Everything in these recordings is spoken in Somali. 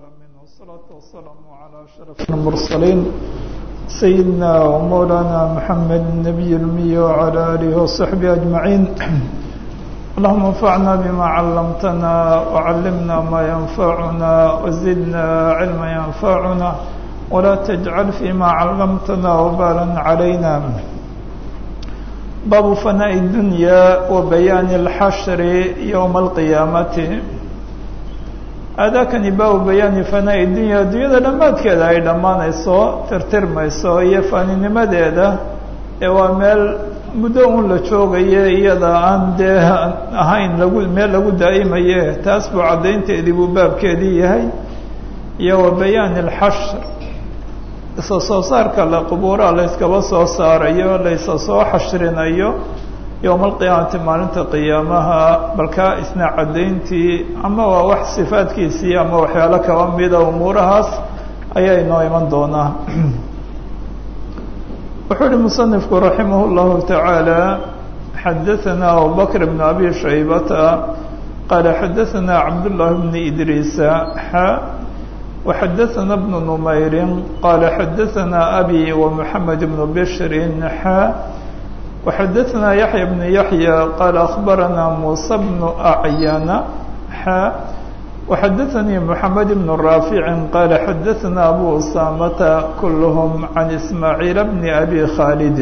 العالمين والصلاة والسلام على أشرف المرسلين سيدنا ومولانا محمد النبي الأمي وعلى آله وصحبه أجمعين اللهم انفعنا بما علمتنا وعلمنا ما ينفعنا وزدنا علما ينفعنا ولا تجعل فيما علمتنا وبالا علينا باب فناء الدنيا وبيان الحشر يوم القيامة aadaakani baabu bayaani fanaa'i dunya adduunyada dhammaadkeeda ay dhammaanayso tirtirmayso iyo faaninimadeeda ee waa meel muddo un la joogaye iyada aan dee ahayn lagu meel lagu daa'imaye taas buu caddaynteedii buu baabkeedii yahay iyo wa bayaani alxashr isa soo saarka la qubuuraha la yskaba soo saarayo la isa soo xashrinayo yowma alqiyaamati maalinta qiyaamaha balkaa isna caddayntii ama waa wax sifaadkiisii ama waxyaalo kaba mida umuurahaas ayaa inoo iman doonaa wuxuu uhi musanifku raximah اllahu taعaalى xadaثana abubakr bn abi shaybata qaala xadaثana cabdالlahi bn idriisa xa وxadaثana bn numayri qaala xadaثana abi ومحamed bn bshri xa وxadaثna yaحya بن yaحyى qال أخbarana muسى بن أعyana xا وxadaثnii محamed بن رافع qال xadaثna أbو أسامة kulhm عan إسmاعيiل بن أbي khاld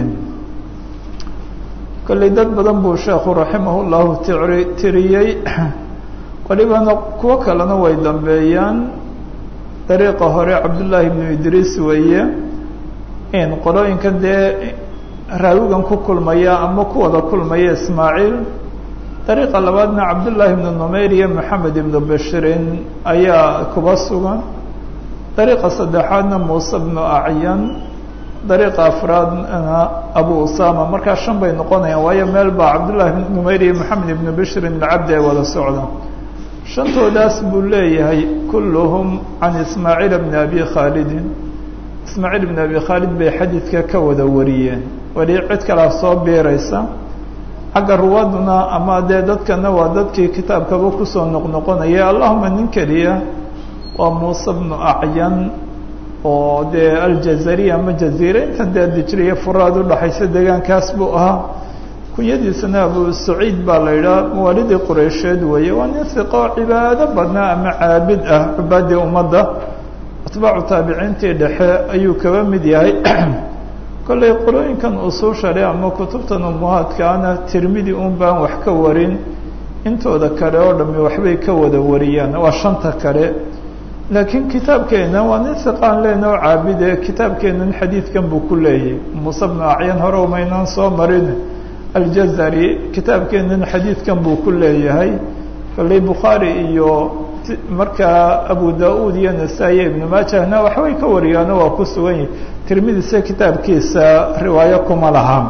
kolley dad badan buu sheekhu raximah الlahu tiriyey walibana kuwo kalena way dambeeyaan dariiqa hore cabdالlahi بن idriis weeye in qolooyinkan dee raawigan ku kulmaya ama ku wada kulmaya ismaaciil dariiqa labaadna cabdullaahi ibnu numayr iyo maxamed ibnu bashirin ayaa kuba sugan dariiqa saddexaadna muuse bnu acyan dariiqa afraadna abu usama markaa shan bay noqonayaan waayo meel baa cabdullahi ibnu numayr iyo maxamed ibnu bashirin alcabdi ay wada socdaan shantoodaas buu leeyahay kulluhum can ismaaciil bni abi khaalidin ismaaciil ibn abi khaalid bay xadiidka ka wada wariyeen weli cid kalea soo biiraysa xagga ruwaaduna ama dee dadkana waa dadkii kitaabkaba kusoo noqnoqonaya allahuma nin keliya waa muuse bnu acyan oo dee aljazariya ama jaziire intan dee dijriya furaad udhaxaysa deegaankaas buu ahaa kunyadiisana abu saciid baa la yidhaha mawaalidii qureysheed weeye waa nin hiqo cibaado badnaa ama caabid ah cibaadii ummadda atbaacu taabiciintii dhexe ayuu kaba mid yahay kollay qolooyinkan usuushale ama kutubtan umuhaadkaana tirmidi un baan wax ka warin intooda kale oo dhami waxbay ka wada wariyaan waa shanta kale laakiin kitaabkeena waa nin hiqaan leena oo caabide kitaabkeenan xadiidkan buu ku leeyahay muuse bnu acyan hore umaynaan soo marin aljazari kitaabkeenan xadiidkan buu ku leeyahay kollay bukhaari iyo markaa abu da-uud iyo nasaa-iyo ibnu maajahna waxbay ka wariyaano waa ku sugan yihi tirmidise kitaabkiisa riwaayo kuma laha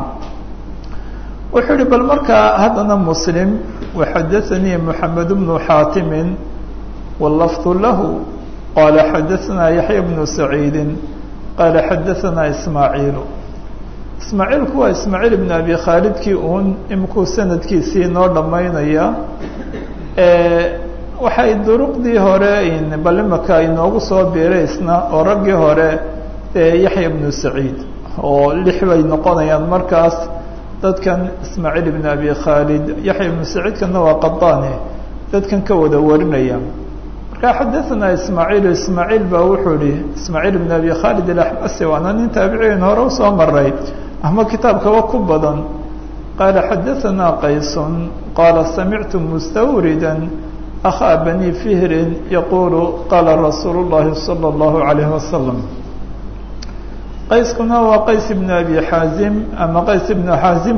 wuxuu yihi bal markaa haddana muslim waxadaثanii moxamed bnu xaatimin wاlafdu lahu qaala xadaثna yaxya bnu saciidi qaala xadaثana ismaaciilu ismaaciilku waa ismaaciil ibn abi khaalidkii uun imikuu sanadkiisii noo dhammaynaya waxay duruqdii hore bal imaka inoogu soo biiraysna oo raggii hore yaxya ibnu saciid oo lix bay noqonayaan markaas dadkan ismaaciil ibn abi khaalid yaxya ibnu saciidkana waa qadaane dadkan ka wada warinaya markaa xadaثana ismaaciil ismaaciil baa wuxuu ihi ismaaciil ibn abi khaalid alaxmasi waana nin taabiciin hore usoo maray ama kitaabkaba ku badan qaala xadaثana qaysun qaala samictu mustawrida أخا بني فهر يقول قال رsuuل اللhi صلى الله عليه وسلم qayskuna waa qays بن أبي xاaزم ama qays بن xاaزم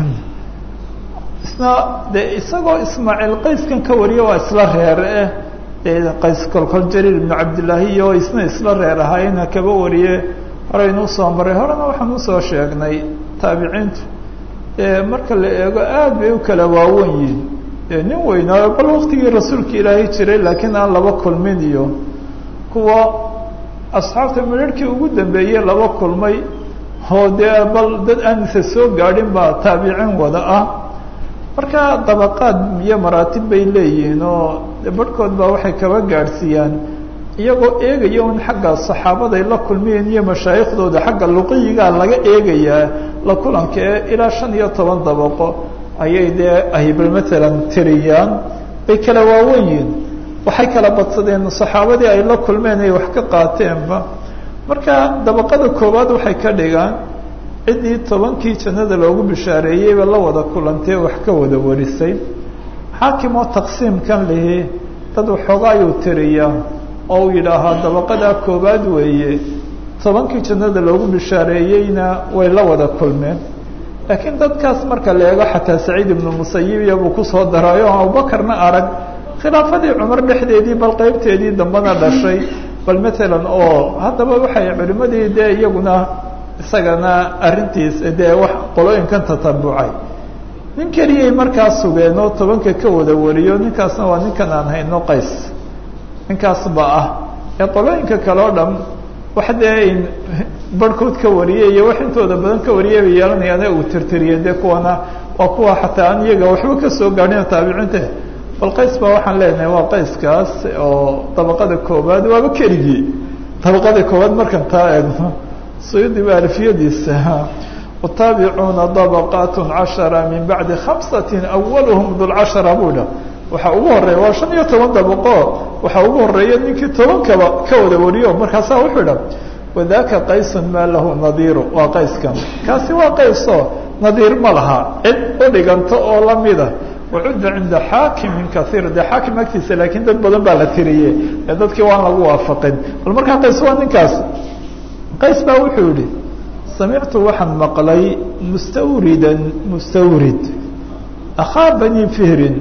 isna de isagoo ismaaعيل qayskan ka wariya waa isla reer eh de qays kolkol jrير بن cabdاللahi iyo isna isla reer ahaayena kaba wariye horeynu usoo maray horena waxaan usoo sheegnay taabiciintu marka la eego aad bay u kala waawen yihin nin weynaayo bal waktigii rasuulka ilaahay jiray laakiin aan laba kulmin iyo kuwa asxaabta midharhkii ugu dambeeyey laba kulmay oo dee bal dad aanisa soo gaadhin baa taabicin wada ah marka dabaqaad iyo maraatib bay leeyihiin oo barhkood baa waxay kaba gaadhsiiyaan iyagoo eegaya un xagga saxaabaday la kulmiyeen iyo mashaaikhdooda xagga luqiyigaa laga eegayaa la kulanka ee ilaa shan iyo toban dabaqo ayay dee ahibal matalan tiriyaan bay kala waawen yihin waxay kala badsadeen saxaabadii ay la kulmeen ay wax ka qaateenba marka dabaqada koowaad waxay ka dhigaan ciddii tobankii jannada loogu bishaareeyeyba la wada kulantee wax ka wada warisay xaakim oo taqsiimkan lihi dad waxoogaa ayuu tiriyaa oo uu yidhaahaa dabaqadaa koowaad weeye tobankii jannada loogu bishaareeyeyna way la wada kulmeen laakiin dadkaas marka la eego xataa saciid ibnu musayib iyo buu kusoo daraayo o abubakarna arag khilaafadii cumar dhexdeedii bal qeybteedii dambana dhashay bal matalan oo haddaba waxay culimadii dee iyaguna isagana arrintiis dee wax qolooyinkan tatabucay nin keliyay markaa sugeen oo tobanka ka wada wariyo ninkaasna waa ninkan aan hayno qays ninkaas ba ah ee qolooyinka kale o dhan wax dee barhkood ka wariyay iyo wax intooda badan ka wariyay bay yeelanayaane uu tirtiriyeen dee kuwana waa kuwa xataa aan iyaga waxba kasoo gaadhin taabiciinta bal qays baa waxaan leenahay waa qayskaas oo dabaqada koowaad waaba keligii dabaqada koowaad markan taa eegno suyudi ba alfiyadiisa wataabicuuna dabaqat cashara min bacdi khamsati awaluhum dulcashara buu dha waxaa ugu horeeya waa shan iyo toban dabaqo waxaa ugu horeeya ninkii tobankaba ka wada wariyo markaasaa wuxuu dha wadaka qaysun maa lahu nadiiru waa qayskan kaasi waa qayso nadiir ma laha cid u dhiganto oo lamida wacudda cinda xaakimin kaiir dee xaakim agtiisa laakiin dad badan baa la tiriye ee dadkii waan lagu waafaqin bal markaa qays waa ninkaas qays baa wuxuu yihi samictu waxaan maqlay mustawridan mustawrid akhaa bani fihrin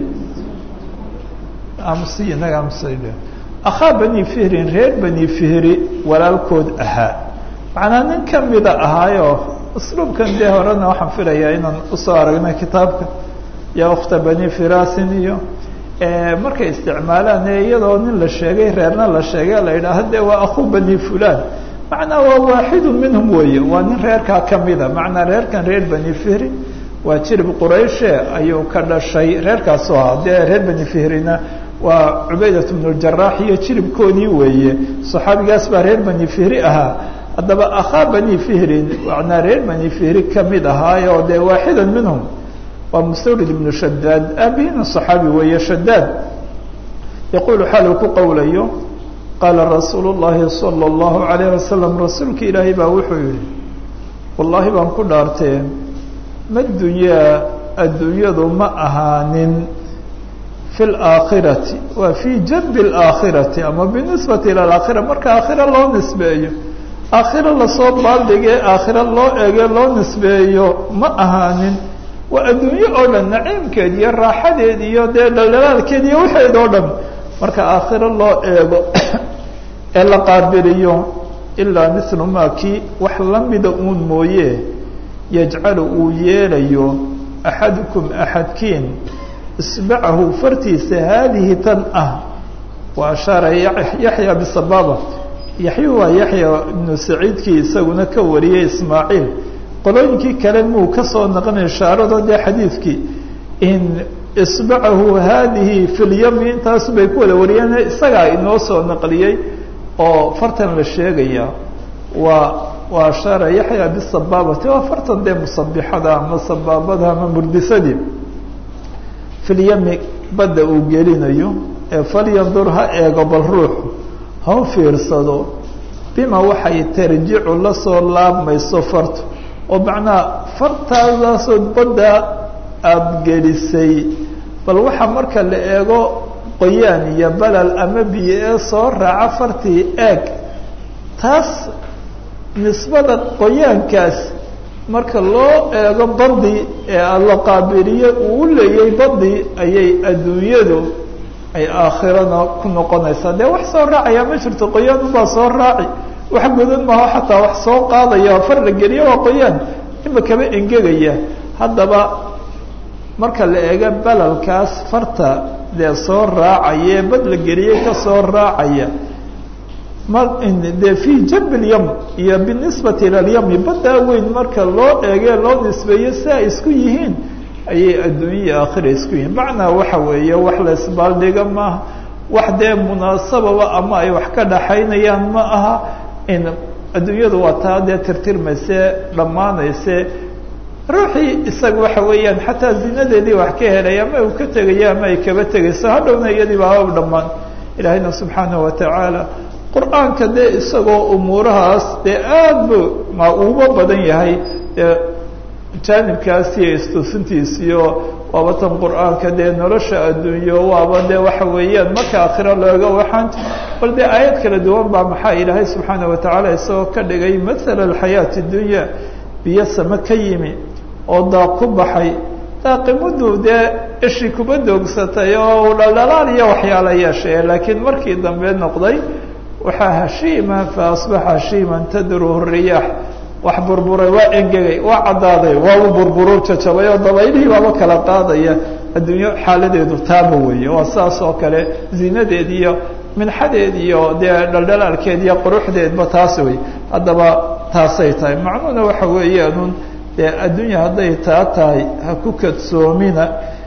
akhaa bani fihrin reer bani fihri walaalkood ahaa macnaa nin kamida ahaayo usluubkan dee horena waxaan filayaa inaan usoo aragnay kitaabka ya ukhta bani firasin iyo markay isticmaalaan ee iyadoo nin la sheegay reerna la sheegay la yidhaaha de waa akhu bani fulan macnaa waa waaxidu minhum weeye waa nin reerkaa kamida macnaa reerkan reer bani fihri waa jirib qurayshe ayuu ka dhashay reerkaasu ahaa dee reer bani fihrina waa cubaydat bnu jaraax iyo jiribkoodii weeye saxaabigaas baa reer bani fihri ahaa haddaba akhaa bani fihrin macnaa reer bani fihri kamid ahaayo dee waaxidan minhum waa mustawrid ibnu shadaad aabihina صaxaabi weeye shadaad yaquulu xaaluu ku qowlayo qaala rasuulu llahi salى اllahu alayh wasalam rasuulka ilaahay baa wuxuu yihi wallaahi baan ku dhaartee ma dunyaa adduunyadu ma ahaanin fi اlaakhirati waa fii janbi اlaakhirati ama binisbati ilى alaakhira marka aakhira loo nisbeeyo aakhiro lasoo baaldhige aakhiro loo ege loo nisbeeyo ma ahaanin waa adduunye oo dhan naciimkeed iyo raaxadeed iyo dee dhaldhalaalkeed iyo waxeed oo dhan marka aakhiro loo eego ee la qaabiliyo ilaa mithlu maa kii wax lamida uun mooye yajcalu uu yeelayo axadukum axadkiin isbacahu fartiisa haadihi tan ah wa ashaara yaxya bisabaaba yaxyu waa yaxya ibnu saciidkii isaguna ka wariyey ismaaciil qolooyinkii kale muu kasoo naqnay ishaarado dee xadiidkii in isbacahu haadihi fi lyami intaasu bay ku wada wariyeen isagaa inoo soo naqliyey oo fartan la sheegaya waa waa ashaara yaxya bisabaabati waa fartan dee musabixada ama sabaabada ama murdisadii fi lyami badda uu gelinayo ee falyandur ha eego bal ruuxu ha u fiirsado bima waxay tarjicu lasoo laabmayso fartu oo macnaha fartaadaasoo badda aada gelisay bal waxaa marka la eego qoyaan iyo balal ama biyo ee soo raaca fartii eeg taas nisbada qoyaankaas marka loo eego badi ee la qaabiliye uu u leeyay badi ayay adduunyadu ay aakhirana ku noqonaysaa dee wax soo raacaya ma jirto qoyaan ubaa soo raaci wax gudan maho xataa wax soo qaadaya far la geliyo waa qoyaan ima kaba engegaya haddaba marka la eego balalkaas farta dee soo raacaya ee bad la geliyey kasoo raacaya ma dee fi jamb اlyam iyo binisbati ilى اlyami baddaa weyn marka loo eege loo nisbeeyo si ay isku yihiin ayay adduunya iyo aakhira isku yihiin macnaa waxa weeye wax la isbaaldhiga maaha wax dee munaasababa ama ay wax ka dhaxaynayaan ma aha in adduunyadu waa taa dee tirtirmayse dhammaanayse ruuxii isaga waxa weeyaan xataa zinadeedii wax ka helay ama uu ka tegaya ama ay kaba tegayso hadhowna iyadii baaba dhammaan ilaahayna subxaanahu watacaala qur-aanka dee isagoo umuurahaas dee aad bu ma uuba badan yahay dee jaanibkaas iyo istuusintiisiyo waaba tan qur-aanka dee nolosha adduunyo waaba dee waxa weeyaan marka akhiro looga waxaan bal dee aayad kala duwan baa maxaa ilaahay subxaana watacaala isagoo ka dhigay mathala alxayaati dunya biyo same ka yimi oo daaq ku baxay daaqimadu dee ishii kuba doogsatay oo dhaldhalaal iyo waxyaala yeeshay laakiin markii dambe noqday waxaa hashiima fa asbaxa hashiiman tadruhu riyaax wax burburay waa engegay waa caddaaday waaba burburo jajabay oo dabaylihii baaba kala qaadaya adduunyo xaaladeedu taaba weeye waa saas oo kale zinadeed iyo minxadeed iyo dee dhaldhalaalkeed iyo quruxdeedba taas wey haddaba taasay tahay macnuhuna waxa weeyaanun dee adduunya hadday taa tahay ha ku kadsoomina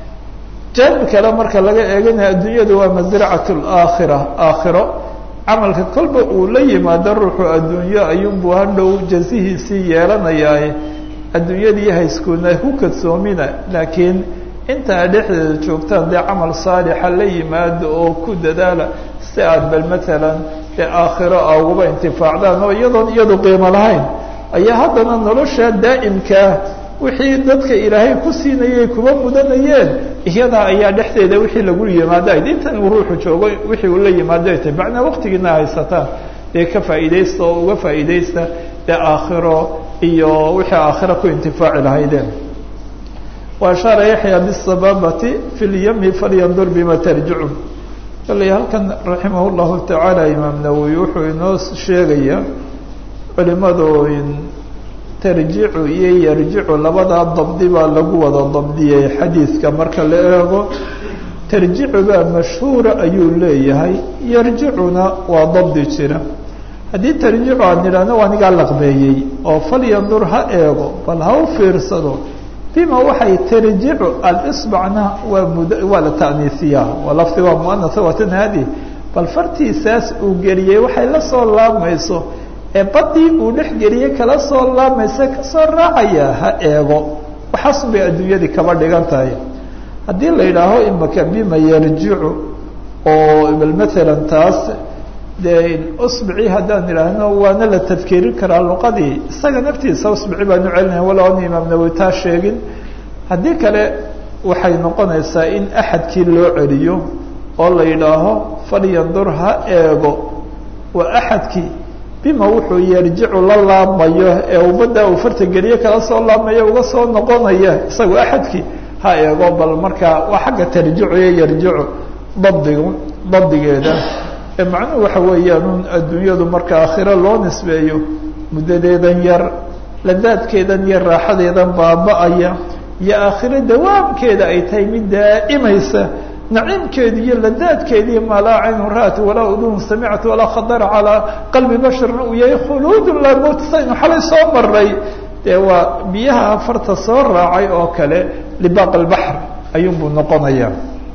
jaanib kale marka laga eeganaya adduunyadu waa masracat laakhira aakhiro camalka kolba uu la yimaado ruuxu adduunyo ayuunbuu hadhow jazihiisii yeelanayaaye adduunyadii hayskuuna ku kadsoomina laakiin intaa dhexdeeda joogtaan dee camal saalixa la yimaado oo ku dadaala si aad bal maalan dee aakhiro a uguba intifaacdaan oo iyadoon iyadu qiimo lahayn ayaa haddana nolosha daa'imkaa wixii dadka ilaahay ku siinayay kuma mudanayeen iyadaa ayaa dhexdeeda wixii lagu yimaado ayd intan uu ruuxu joogo wixii uu la yimaado ay tahay macnaa waqtigiina haysataan dee ka faa'iidaysta oo uga faa'iidaysta dee aakhiro iyo wixii aakhiro ku intifaaci lahaydeen wa ashaara yaxya bisababati fi lyami falyandur bima tarjicun kalley halkan raximah llahu tacaala imaam nawowi wuxuu inoo sheegaya culimadu tarjicu iyo yarjicu labadaa dabdi baa lagu wada dabdiyey xadiidka marka la eego tarjicu baa mashhuura ayuu leeyahay yarjicuna waa dabdi jira haddii tarjicu aan nidhaahno waa nigaa laqbeeyey oo falyandur ha eego bal ha u fiirsado bima waxay tarjicu alisbacna waa mud waa la ta'niisiyaa waa lafdi waa muanasa watan haadi bal fartiisaas uu geliyey waxay la soo laabmayso ee badii uu dhex geliyey kala soo laamaysa kasoo raacaya ha eego waxaasun bay adduunyadii kaba dhigan tahay haddii la yidhaaho imaka bima yarjicu oo bal maalan taas dee usbici haddaan idhaahno waana la tadkiirin karaa luqadii isaga naftiisa usbici baanu celinaya walow an imaam nawowi taa sheegin haddii kale waxay noqonaysaa in axadkii loo celiyo oo la yidhaaho falyandur ha eego waa axadkii bima wuxuu yarjicu la laabmayo ee ubadda uu farta geliye kala soo laabmayo uga soo noqonaya isagu axadkii ha eego bal markaa waa xagga tarjicu iyo yarjicu dabdig dabdigeeda ee macnuhu waxa weeyaan adduunyadu marka aakhiro loo nisbeeyo muddadeedan yar ladaadkeedan iyo raaxadeedan baaba-aya iyo aakhiro dawaamkeeda ay tahay mid daa'imaysa naciimkeedi iyo ladaadkeedii maa laa caynun ra'at walaa udun samicat walaa khadara calaa qalbi basharna uu yahay khuluudun laa mowt saynu xalay soo maray dee waa biyaha farta soo raacay oo kale libaaq albaxr ayuunbuu noqonaya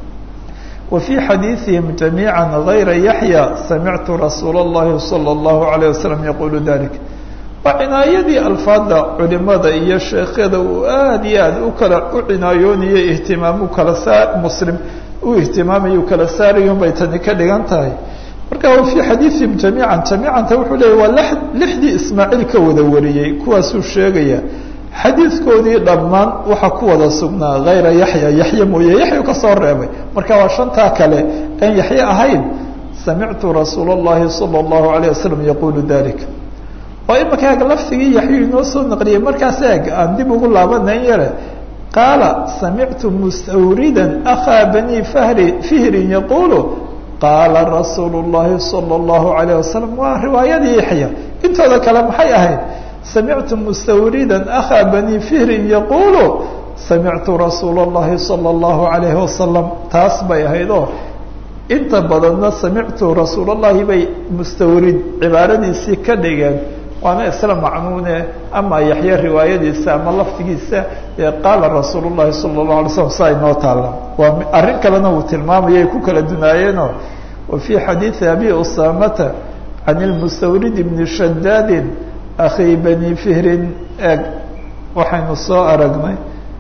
wa fii xadiiثihim jamiica gayra yaxya samictu rasuula اllahi salى اllahu alayه wasalam yaqulu dalik waa cinaayadii alfaada culimada iyo sheekyada uu aad iyo aad u kala u cinaayoonayay ihtimaam u kala saa muslim u ihtimaamayu kala saarayun bay tani ka dhigan tahay marka wa fii xadiiثihim jamiican jamiicanta wuxuu leeyay waa lixdii ismaaciil ka wada wariyey kuwaasuu sheegaya xadiidkoodii dhammaan waxaa ku wada sugnaa hayra yaxya yaxya mooye yaxyu ka soo reebay marka waa shantaa kale aan yaxye ahayn samictu rasuula اllahi salى اllahu alayه wasalam yaqulu dalik oo imanka lafdigii yaxyu inoo soo naqliyey markaas eeg aan dib ugu laabanayn yare qaala samictu mustawrida akhaa bani fahri fihrin yaqulu qaala rasuulu اllahi salى اllahu alayه wasalam waa riwaayadii yaxya intooda kale maxay ahayd samictu mustawrida akhaa bani fihrin yaqulu samictu rasuula اllahi salى اllahu alayhi wasalam taas bay ahayd oo inta badanna samictu rasuul اllahi bay mustawrid cibaaradiisii ka dhigeen waana isla macnuune ama yaxya riwaayadiisa ama lafdigiisa ee qaala rasuul اllahi salى اlahu alay slam saa inoo taalla waa arrin kalena uu tilmaamaya ay ku kala dunaayeenoo wa fii xadiidi abi usaamata can ilmustawrid bni shadaadin akhi bani fihrin eeg waxaynu soo aragnay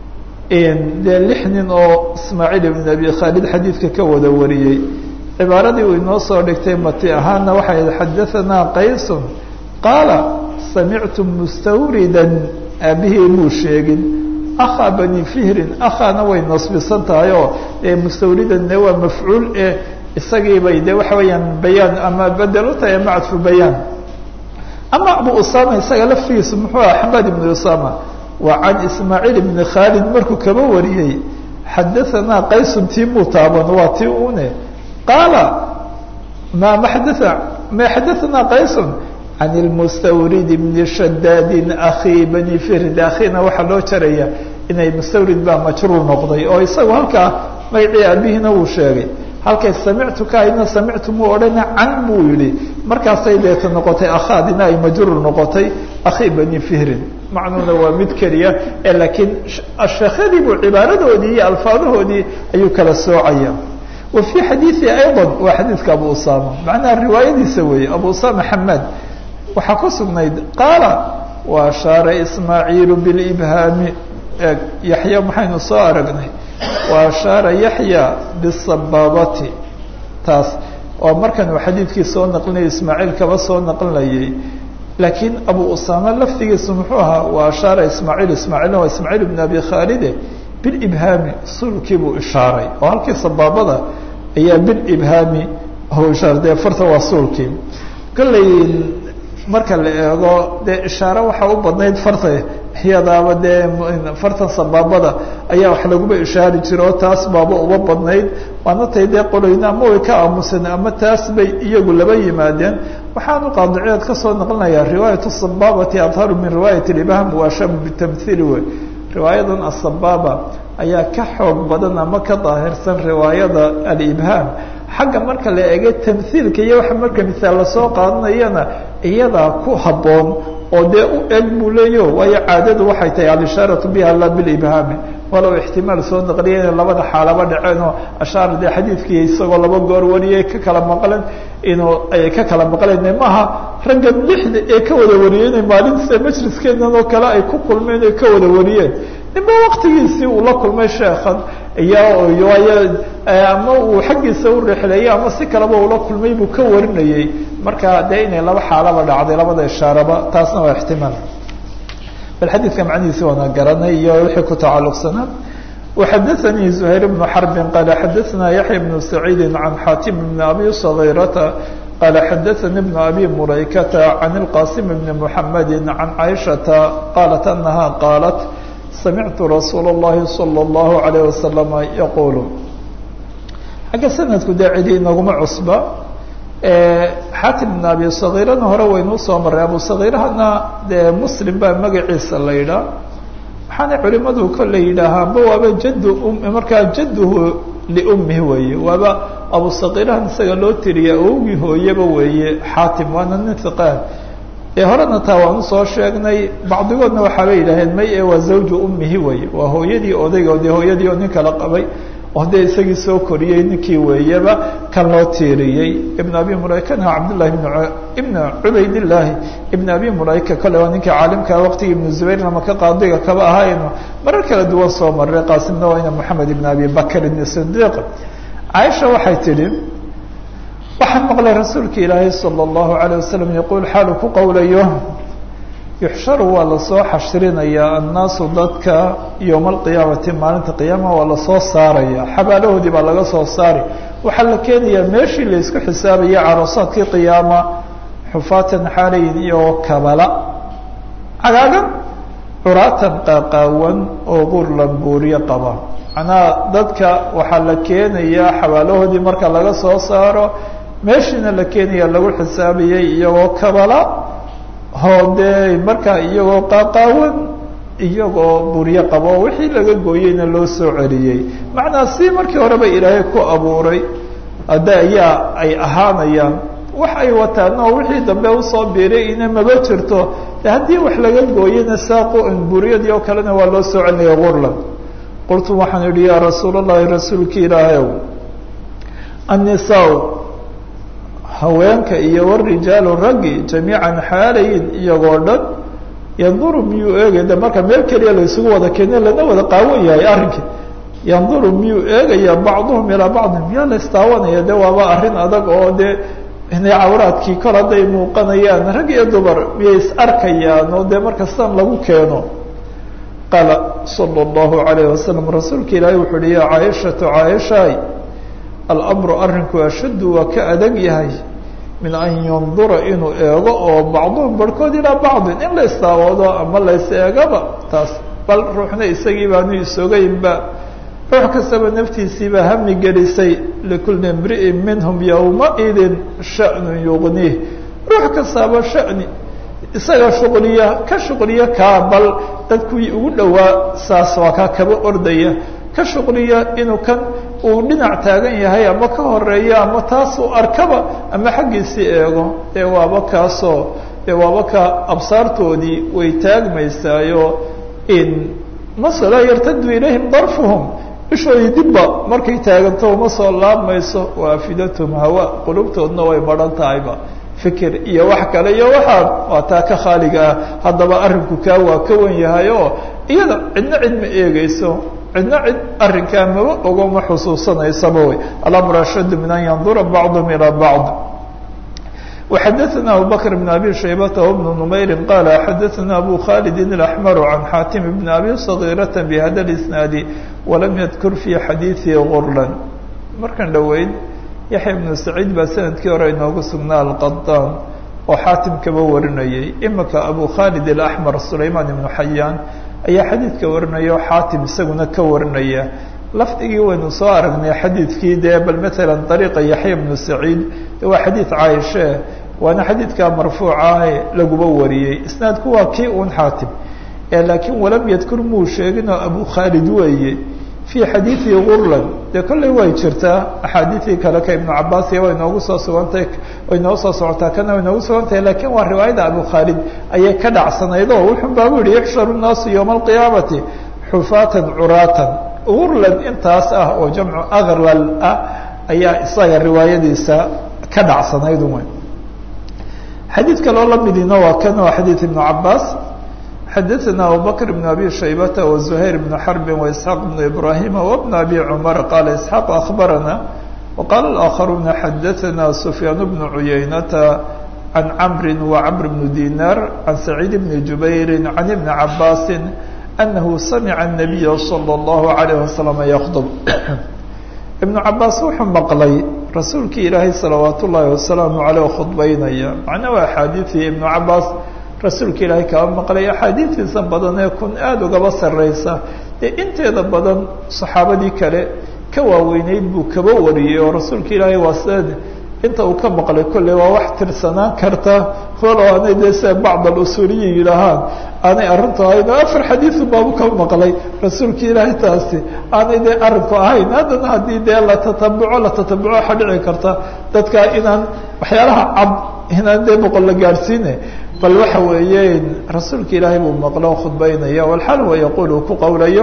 dee lix nin oo ismaaciil ibn abi khaalid xadiidka ka wada wariyey cibaaradii uu inoo soo dhigtay mati ahaana waxay xadahanaa qaysun qaala samictu mustawridan aabihii muu sheegin akhaa bani fihrin akhaana way nasbisan tahay oo mustawridanne waa mafcuul e isagiibay de waxa weeyaan bayaan ama bedel u tahay ama cadfu bayaan ama abu usama isaga laftigiisu muxuu aha xamad ibn usama waa can ismaaciil ibni khaalid markuu kaba wariyey xadahanaa qaysun tii muu taaban waa tii une qaala ma ma xadaa ma xadahanaa qaysun can ilmustawrid bni shadaadin akhi bani fihrin akhiina waxaa loo jaraya inay mustawrid baa majruur noqday oo isagu halkaa magacii aabihiina wuu sheegay halkay samictu ka aydna samictu muu odhana can buu yihi markaasay deeta noqotay akhaadina ay majruur noqotay akhi bani fihrin macnuuna waa mid keliya ee laakiin sheekhadii buu cibaaradoodii iyo alfaadahoodii ayuu kala soocaya wa fii xadiidi ayضa waa xadiidka abu usama macnaha riwaayadiisa weeye abu usama xamaad waxaa ku sugnayd qaala wa ashaara ismaaciilu bilibhaami eeg yaxya maxaynu soo aragnay wa ashaara yaxya bisabaabati taas oo markan uu xadiidkii soo naqlinaya ismaaciil kaba soo naqlinayay laakiin abu usama laftigiisu muxuu ahaa wa ashaara ismaaciil ismaaciilna waa ismaaciil ibn abi khaalide bilibhaami sulkii buu ishaaray oo halkii sabaabada ayaa bilibhaami ishaaray dee farta waa suulkii kolley marka la eego dee ishaare waxaa u badnayd farta iyadaaba dee fartan sabaabada ayaa wax laguba ishaari jiro oo taas baaba uba badnayd waana tay dee qoloyna ama way ka aamusan ama taas bay iyagu laba yimaadeen waxaanu qaadiciyaad kasoo naqlinayaa riwaayat sabaabati adharu min riwaayat ibham waashamu bitamhiili wey riwaayadan asabaaba ayaa ka xoog badan ama ka daahirsan riwaayada alibhaam xagga marka la eego tamhiilka iyo waxa marka misaal lasoo qaadanayana iyadaa ku habboon oo dee u eg buu leeyo waayo caadadu waxay tahay alishaaratu biha la bilibhaami walow ixtimaal soo naqliya inay labada xaalaba dhaceen oo ashaar dee xadiidkii isagoo laba goor wariyay ka kala maqleen inuu ay ka kala maqleen maaha ragga lixda ee ka wada wariyey inay maalinta majliskeenan oo kale ay ku kulmeen ay ka wada wariyeen ninba waktigiisii uu la kulmay sheekhan iyo waayo ama uu xaggiisa u rixleeyey ama si kaleba ula kulmay buu ka warinayey marka dee inay laba xaalaba dhacday labada ishaaraba taasna waa ixtimaal bal xadiidka macnihiisi waana garanay iyo wixii ku tacalluqsanaa وxadaثnي زhayr بن xرب qال xadaثna yaحyى بن سacيid عan xاtim بn abi صغيرةa qال xadaثnي بن abi mulaykةa عan الqاsim بn محamedi عan caiشhaةa qاlat أنaha qاalat samictu rasuul الlahi salى الlahu عalيه wasalam yaquul xagga sanadku dee cidi inaguma cusba xaatim bn abi sagiirana hore waynu usoo maray abu sagiirahana dee muslim baa magaciisa la yidhaa waxaana culimadu kolley yidhaahaanba waaba jaddu markaa jadduhu liummihi weeye waaba abu sagiirahan isaga loo tiriya awogii hooyaba weeye xaatim waana nin hiqaan ee horena taa waan usoo sheegnay bacdigoodna waxaabay yidhaaheen may e waa zawju ummihi weye waa hooyadii odayga dee hooyadii oo nin kala qabay oo dee isagii soo koriyey ninkii weeyaba kan loo tiiriyey ibn abi mulaykana cabdillahi ibn cubaydillaahi ibn abi mulayka kole waa ninkii caalimkaa waqtigii ibnu zubayr maka qaadiga kaba ahayno marar kala duwan soo maray qaasimna waa ina moxamed ibn abi bakr ibn sidiiq caaisha waxay tidhi waxaan maqlay rasuulka ilaahay salى اllahu عalيه wasalam yaquul xaalu ku qowlayo yuxsharu waa lasoo xashrinayaa annaasu dadka yowma alqiyaamati maalinta qiyaama waa lasoo saaraya xabaalahoodii baa laga soo saari waxaa la keenayaa meeshii laysku xisaabaya caroosaadkii qiyaama xufaatan xaalayin iyo kabala cagaagan curaatan qaaqaawan oo gurlan buuriyo qaba macnaha dadka waxaa la keenayaa xabaalahoodii marka laga soo saaro meeshiina la keenaya lagu xisaabayay iyagoo kabala hoodee markaa iyagoo qaaqaawan iyagoo buryo qabo wixii laga gooyeyna loo soo celiyey macnaa si markii horeba ilaahay ku abuuray hadda ayaa ay ahaanayaan wax ay wataana oo wixii dambe usoo biiray ina maba jirto haddii wax laga gooyena saaqu buryadii oo kalena waa loo soo celinaya gurlan qultu waxaan idhi yaa rasuul allahi rasuulki ilaahayow annisaa haweenka iyo warijaalu raggi jamiican xaalayin iyagoo dhan yanduru miyuu eegay de marka meel keliya la isugu wada keene lana wada qaawan yahay arrinkii yanduru miyuu eegaya bacduhum ilaa bacdin miyaa la istaawanaya de waaba arrin adag oo de inay cawraadkii kol hadday muuqanayaan rag iyo dumar miyay is arkayaan oo dee marka sidan lagu keeno qaala sala allahu alayh wasalam rasuulka ilaahay wuxuu uhi ya caaishatu caaishaay alamru arrinku ashaddu waa ka adag yahay min an yandura inuu eego oo bacduhum barhkood ilaa bacdin in la istaawado ama la is eegaba taas bal ruuxna isagii baanu isogaynba ruux kastaba naftiisiibaa hami gelisay likulli imri'in minhum yowmaidin sha'nu yugniih ruux kastaaba sha'ni isaga shuqliya ka shuqliya kaa bal dadkuwii ugu dhowaa saas waa kaa kaba ordaya ka shuqliya inuu kan uu dhinac taagan yahay ama ka horeeya ama taas uu arkaba ama xaggiisii eego dee waaba kaasoo dee waaba ka absaartoodii way taagmaysaayo in masala yartadu ilayhim darfuhum ishoodii dibba markay taaganto uma soo laabmayso waafidatum hawa qulubtoodna way baran tahayba fikir iyo wax kale iyo waxaa waa taa ka khaaliga ah haddaba arrinku kaa waa ka wan yahay oo iyada cidna cid ma eegeyso cidna cid arrinkaa maba ogo ma xusuusanaysaba wey alamr ashaddu min an yandura bacduhum ilaa bacd وxadثna abu bكر بن abي شhaybة وبن نmayr qال xadثna abu khالد الأحmر عن xاtم بن abي صغيرة بhda الإسناaد وlam ydkr في xadيiثi غurla markan dhoweyd yaحya بن سacيid baa sanadkii hore inoogu sugnaa alqaطاn oo xaatim kaba warinayay imika abu khالد الأحmر سulayman بن xayaan ayaa xadiidka warinaya oo xaatim isaguna ka warinaya lafdigii waynu soo aragnay xadiidkii dee bal maala ariiqa yaxya bnu saciid waa xadiid caaishe waana xadiidkaa marfuucahe laguba wariyey isnaadku waa kii un xaatim laakiin walam yadkur muu sheeginoo abu khaalid weeye fii xadiidi gurlan dee kolley way jirtaa axaadiidii kale ka ibnu cabaas iyo way noogu soo sugantay way noo soo socotaa kana way noogu sugantahay lakiin waa riwaayada abu khaalid ayay ka dhacsanayd oo wuxun baa bu yihi yuxsharu nnaasu yowma alqiyaamati xufaatan curaatan urlan intaas ah oo jamcu akrlal ah ayaa isaga riwaayadiisa ka dhacsanayd un xadiid kaloo lamidina waa kan waa xadiid ibnu cabaas xadaثna abubakr بn abi shaybata وزuhayr بn xarbi وإسحاaq بn ibrahima وبn abi cmar qala isxaaq akhbarana وqala الآkharuna xadaثna sufyaan bn cuyaynata can camri وcmr bn dinar can saciid bn jubayri can ibni cabaasi anahu samica الnabiya slى الlahu عalيه waslm ykdb ibnu cabaas wuxuu maqlay rasuulkii ilaahay salawaat ullaahi wasalaamu aleyh khudbaynaya macnaa waa axaadiidii ibnu cabaas rasuulka ilaahay kaba maqlay axaadiidiisa badan ee kun aada ugaba sarreysa dee inteeda badan saxaabadii kale ka waaweyneyd buu kaba wariyey oo rasuulka ilaahay waa sida inta uu ka maqlay kolley waa wax tirsanaan karta walo aanay dee sida bacd alusuuliyin yidhaahaan aanay arrintu ahayn oo afar xadiidu baabu ka maqlay rasuulka ilaahay taasi aanay dee arrinku ahayn haddana haddii dee la tatabuco la tatabuco waxaa dhici karta dadka inaan waxyaalaha cad inaan dee boqol la gaadhsiine bal waxa weeye rasuulka ilaahay buu maqlo khudbaynaya walxal wa yaquul uu ku qowlayo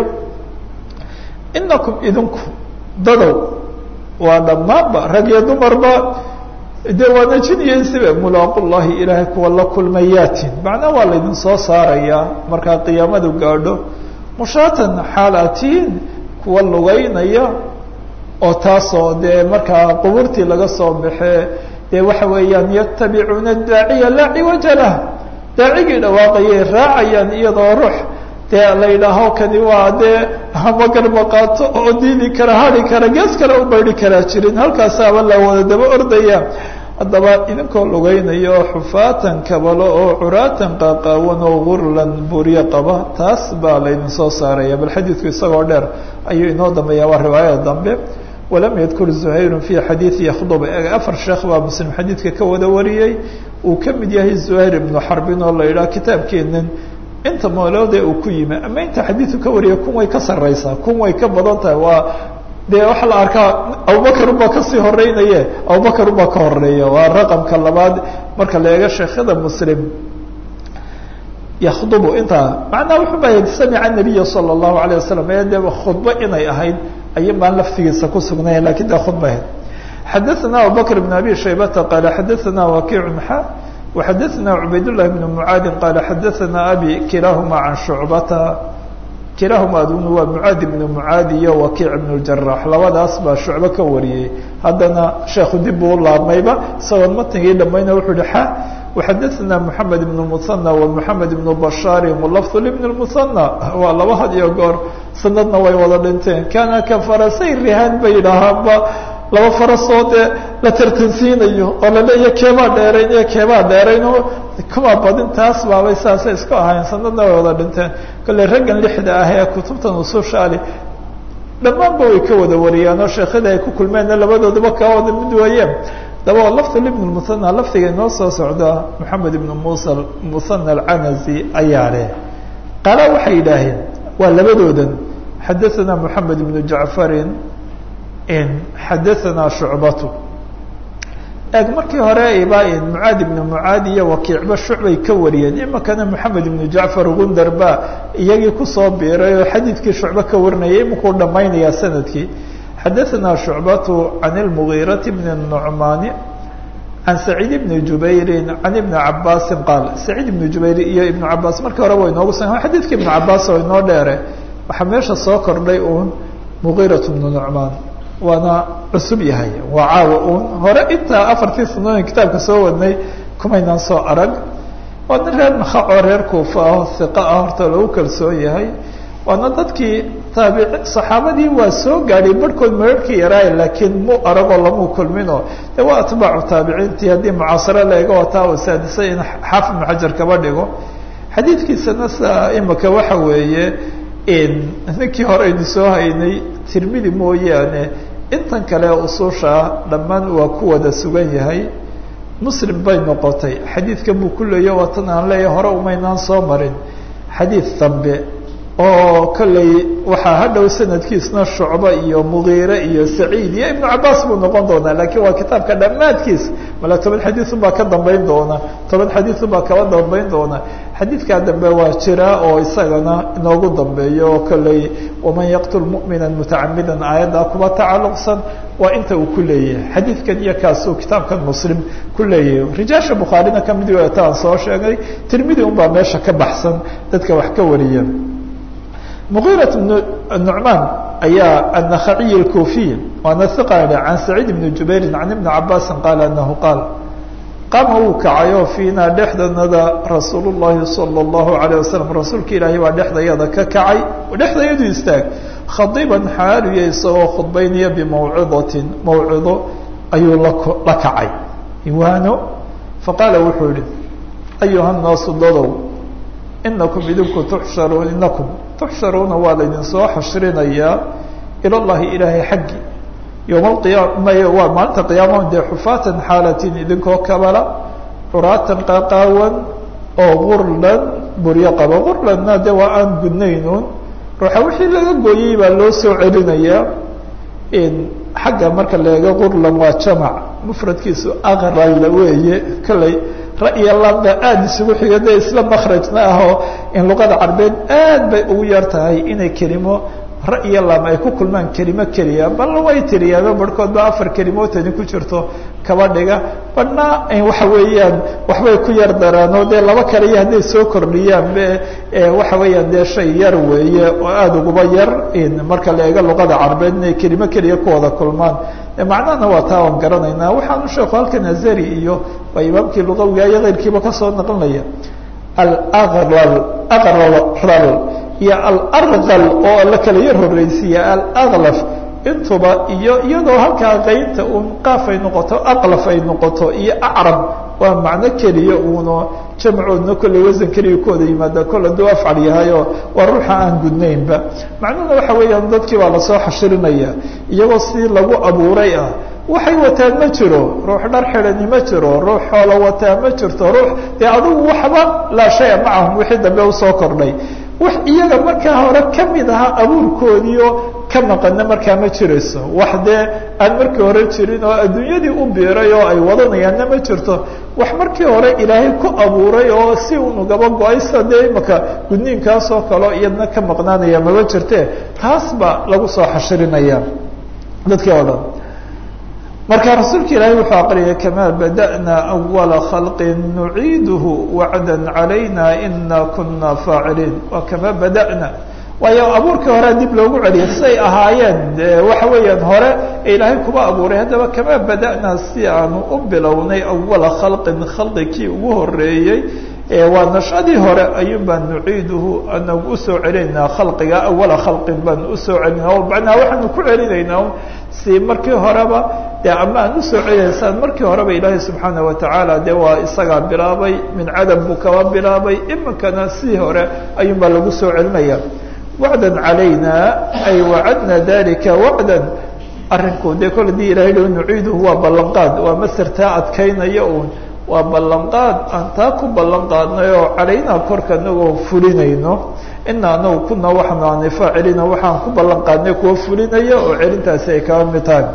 inakum idinku dadow waa dhammaanba rag iyo dumarba dee waana jin iyo insiba mulaaqu llahi ilaahay kuwa la kulmayaatin macnaa waa laydin soo saarayaa markaa qiyaamadu gaadho mushaatan xaalatiin kuwa lugeynaya oo taasoo dee markaa qubuurtii laga soo baxee dee waxa weeyaan yatabicuuna daaciya laa ciwaja lah daacigii dhawaaqayay raacayaan iyadoo ruux dee la yidhaaho kani waa dee hama garba qaato oo diidi kara hari kara gees kale u baydi karaa jirin halkaasaaba la wada daba ordaya haddaba idinkoo lugeynayo xufaatan kabalo oo curaatan qaaqaawan oo gurlan buryo qaba taas baa laydin soo saaraya bal xadiidku isagoo dheer ayuu inoo dambeeya waa riwaayada dambe walam yadkur zuhayru fi xadiidi yakhdub afar sheekh baa muslim xadiidka ka wada wariyey uu ka mid yahay zuhayr ibnu xarbin oo la yidhaha kitaabkeenan inta mooloode uu ku yimi ama inta xadiidku ka wariya kun way ka sarreysaa kun way ka badan tahay waa dee waxaa la arkaa abubakar ubaa kasii horeynaye abubakar ubaa ka horeeya waa raqamka labaad marka la eego sheekhada muslim yakdubu intaa macnaha wuxuu baa samica nabiya sala allahu alayh wasalam ee dee khudbo inay ahayd aya baan laftigiisa ku sugnayn lakin dee khudba ahayd xadaثna abubakr بn abi shaybata qaala xadaثna wakiic xa وxadaثna cubayd لlahi بn mucaadi qaala xadaثna abi kilaahuma can shucbata kilaahuma aduna waa mucaadi bn mucaadi iyo wakiic bn اjarax labadaas baa shucbe ka wariyey haddana sheekhu dib buu u laabmayba isagoon matnigii dhamayna wuxuu hi xa وxadaثna mحamed بن المثنى ومحamed بن bashاri mlfظ لبن المثنى waa laba had iyo goor sanadna way wada dhinteen kana ka farasay rihaan bay yidhaahaanba laba farasoo dee la tartansiinayo oo laleeya keebaa dheerayn iyo keebaa dheerayn oo kuma badin taas baabay saasay isku ahayn sanadna way wada dhinteen kolley raggan lixda ah ee kutubtan usushaali dhammaanba way ka wada wariyaan oo sheekhada ay ku kulmeenna labadoodaba kaa wada mid weeyeen daba lafd ibn muhanى lafdiga inoo soo socda moxamed ibn musa muhanى alcanazi ayaa leh qaala waxay yidhaaheen waa labadoodan xadaثana moxamed ibn jacfarin xadaثana shucbatu eeg markii hore ba mucaadi ibn mucaadi iyo wakiicba shucbay ka wariyeen imakana moxamed ibn jacfar gundar ba iyagii kusoo biiray oo xadiidkii shucbe ka warinayay imakuu dhamaynaya sanadkii xadaثna شhucbaة عan الmغيرaة بn النعmani عan سacيid بn jubayri عan iبn cabaasi qaal سacيid بn jubayr iyo iبn cabaas markii hore wa inoogu sa xadidka iبn cabaas oo inoo dheere waxaa meesha soo kordhay un mغيraة بn نعmaan waana cusub yahay waa caawa un hore intaa afartii sanooyin kitaabka soo wadnay kumaynaan soo arag waa nin reer makacoo reer kuufa ah hiqa ah horta lagu kalsoon yahay waana dadkii taabic saxaabadii waa soo gaadhay barhkood mararkii yaraay laakiin mu aragoo lamuu kulminoo de waa atbaacu taabiciintii haddii mucaasaro la ega wataa u saadisay in xaafid ibnu xajar kaba dhigo xadiidkiisana sa imika waxa weeye ninkii hore aynu soo haynay tirmidi mooyaane intan kale ususha dhammaan waa ku wada sugan yahay muslim bay noqotay xadiidkan buu ku leeya waa tan aan leeyahay hore umaynaan soo marin xadiid dambe oo kolley waxaa hadhow sanadkiisna shucba iyo mugiire iyo saciid iyo ibnu cabaas buu noqon doonaa lakiin waa kitaabka dhammaadkiis mala toban xadiiun baa ka dambeyn doona toban xadiiun baa kaba dambeyn doona xadiidkaa dambe waa jira oo isagana inoogu dambeeyo oo kolley waman yaqtul mu'mina mutacamida aayaddaa kuba tacalluqsan waa inta uu ku leeyahay xadiidkan iyo kaasuu kitaabkan muslim ku leeyahay rijaasha bukhaarina kamid ta aan soo sheegay tirmidi un baa meesha ka baxsan dadka wax ka wariya مغيرة بن النعمان ayaa النخعي الكوفي waana ثقة عن سعيد بن جuبير عن بن عabاس قال أنه قال qama wuu kacayo فيna dhexdanada رasuuل اللahi صلى الله عليه وسلم rasuulka ilaahay baa dhexdayada ka kacay dhexdayadu istaag khadiبا xaaliya isagoo khudbaynaya بmawcidaة mawcido ayuu la kacay iwaano faqaala wuxuu yihi أيuha الناasu dadow inakum idinku tuxsharuun inakum tuxsharuuna waa laydin soo xashrinayaa ila llahi ilaahay xaggi yowma alqiyaama waa maalinta qiyaama dee xufaatan xaalatin idinkoo kabala curaatan qaqaawan oo gurlan buryo qaba gurlanna de waa aan gudnaynuun ruuxa wixii laga gooyey baa loo soo celinayaa xagga marka laega gurlan waa jamac mufradkiisu aqral weeye kolley ra'ya lamba aada isugu xiga de isla makrajna ahoo in luqada carbeed aad bay ugu yar tahay inay kelimo ra'yo lam ay ku kulmaan kelimo keliya bal way tiriyaaba barhkood ba afar kelimootani ku jirto kaba dhiga badhna waxa weeyaan waxbay ku yar daraanoo dee laba kale iyo hadday soo kordhiyaan be waxa weeyaan dee shay yar weeye oo aada uguba yar marka la eego luqada carbeed inay kelimo keliya ku wada kulmaan macnahana waa taa aan garanaynaa waxaanu sheeku halkan azari iyo waa imaamkii luqawiga iyo keyrkiiba kasoo naqlinaya alaqral aqral iyo alarqal oo la kala yar horeysiiya alaklaf intuba iyo iyadoo halkaa qaynta un qaaf ay noqoto aqlaf ay noqoto iyo acrab waa macno keliya uuno jamcoodna kolley wasan keliya ku wada yimaada kol hadduu afcal yahayo waa ruuxa aan gudnaynba macnuhuna waxa weeyaan dadkii baa lasoo xashirinaya iyagoo si lagu abuuray ah waxay wataan ma jiro ruux dhar xidhani ma jiro ruux xoolo wataa ma jirto ruux dee adugu waxba laa shaya macahum wixii dambe usoo kordhay wax iyaga markaa hore kamid ahaa abuurkoodiio ka maqana markaa ma jirayso wax dee aan markii hore jirin oo adduunyadii u biiray oo ay wadanayaanna ma jirto wax markii hore ilaahay ku abuuray oo si unugaba go-aysa dee imaka gudniinkaasoo kaleo iyadna ka maqnaanaya maba jirte taas baa lagu soo xashirinaya dadkii oo dhan marka rasuulka ilaahay wuxuu aqriyay kamaa bada'na awala khalqin nuciiduhu wacda calayna ina kuna faaciliin waa kamaa bada'na waayo abuurkii horea dib loogu celiyay siay ahaayeen waxa weeyaan hore ee ilaahay kuba abuuray haddaba kamaa bada'na si aanu u bilownay awala khalqin khalqikii ugu horeeyey waa nashadii hore ayuun baan nuciiduhu anagu usoo celinaynaa khalqiga awala khalqin baan usoo celinaa o macnaa waxaanu ku celinaynaa si markii horeba dee ama aan usoo celinaysaan markii horeba ilaahay subxaana watacaala dee waa isagaa bilaabay min cadam buu kaba bilaabay iminkana sidii hore ayuun baa lagu soo celinaya wacda calayna ay wacadna dalika wacdan arinku dee kol hadii ilahay lo nuciiduhu waa ballanqaad waa masartaa adkaynaya uun waa ballanqaad aan taa ku ballan qaadnay oo calaynaa korka anagoo fulinayno ina anagu kuna waxaanu aanay faacilina waxaan ku ballan qaadnay kuwa fulinaya oo celintaasi ay kaba mid tahay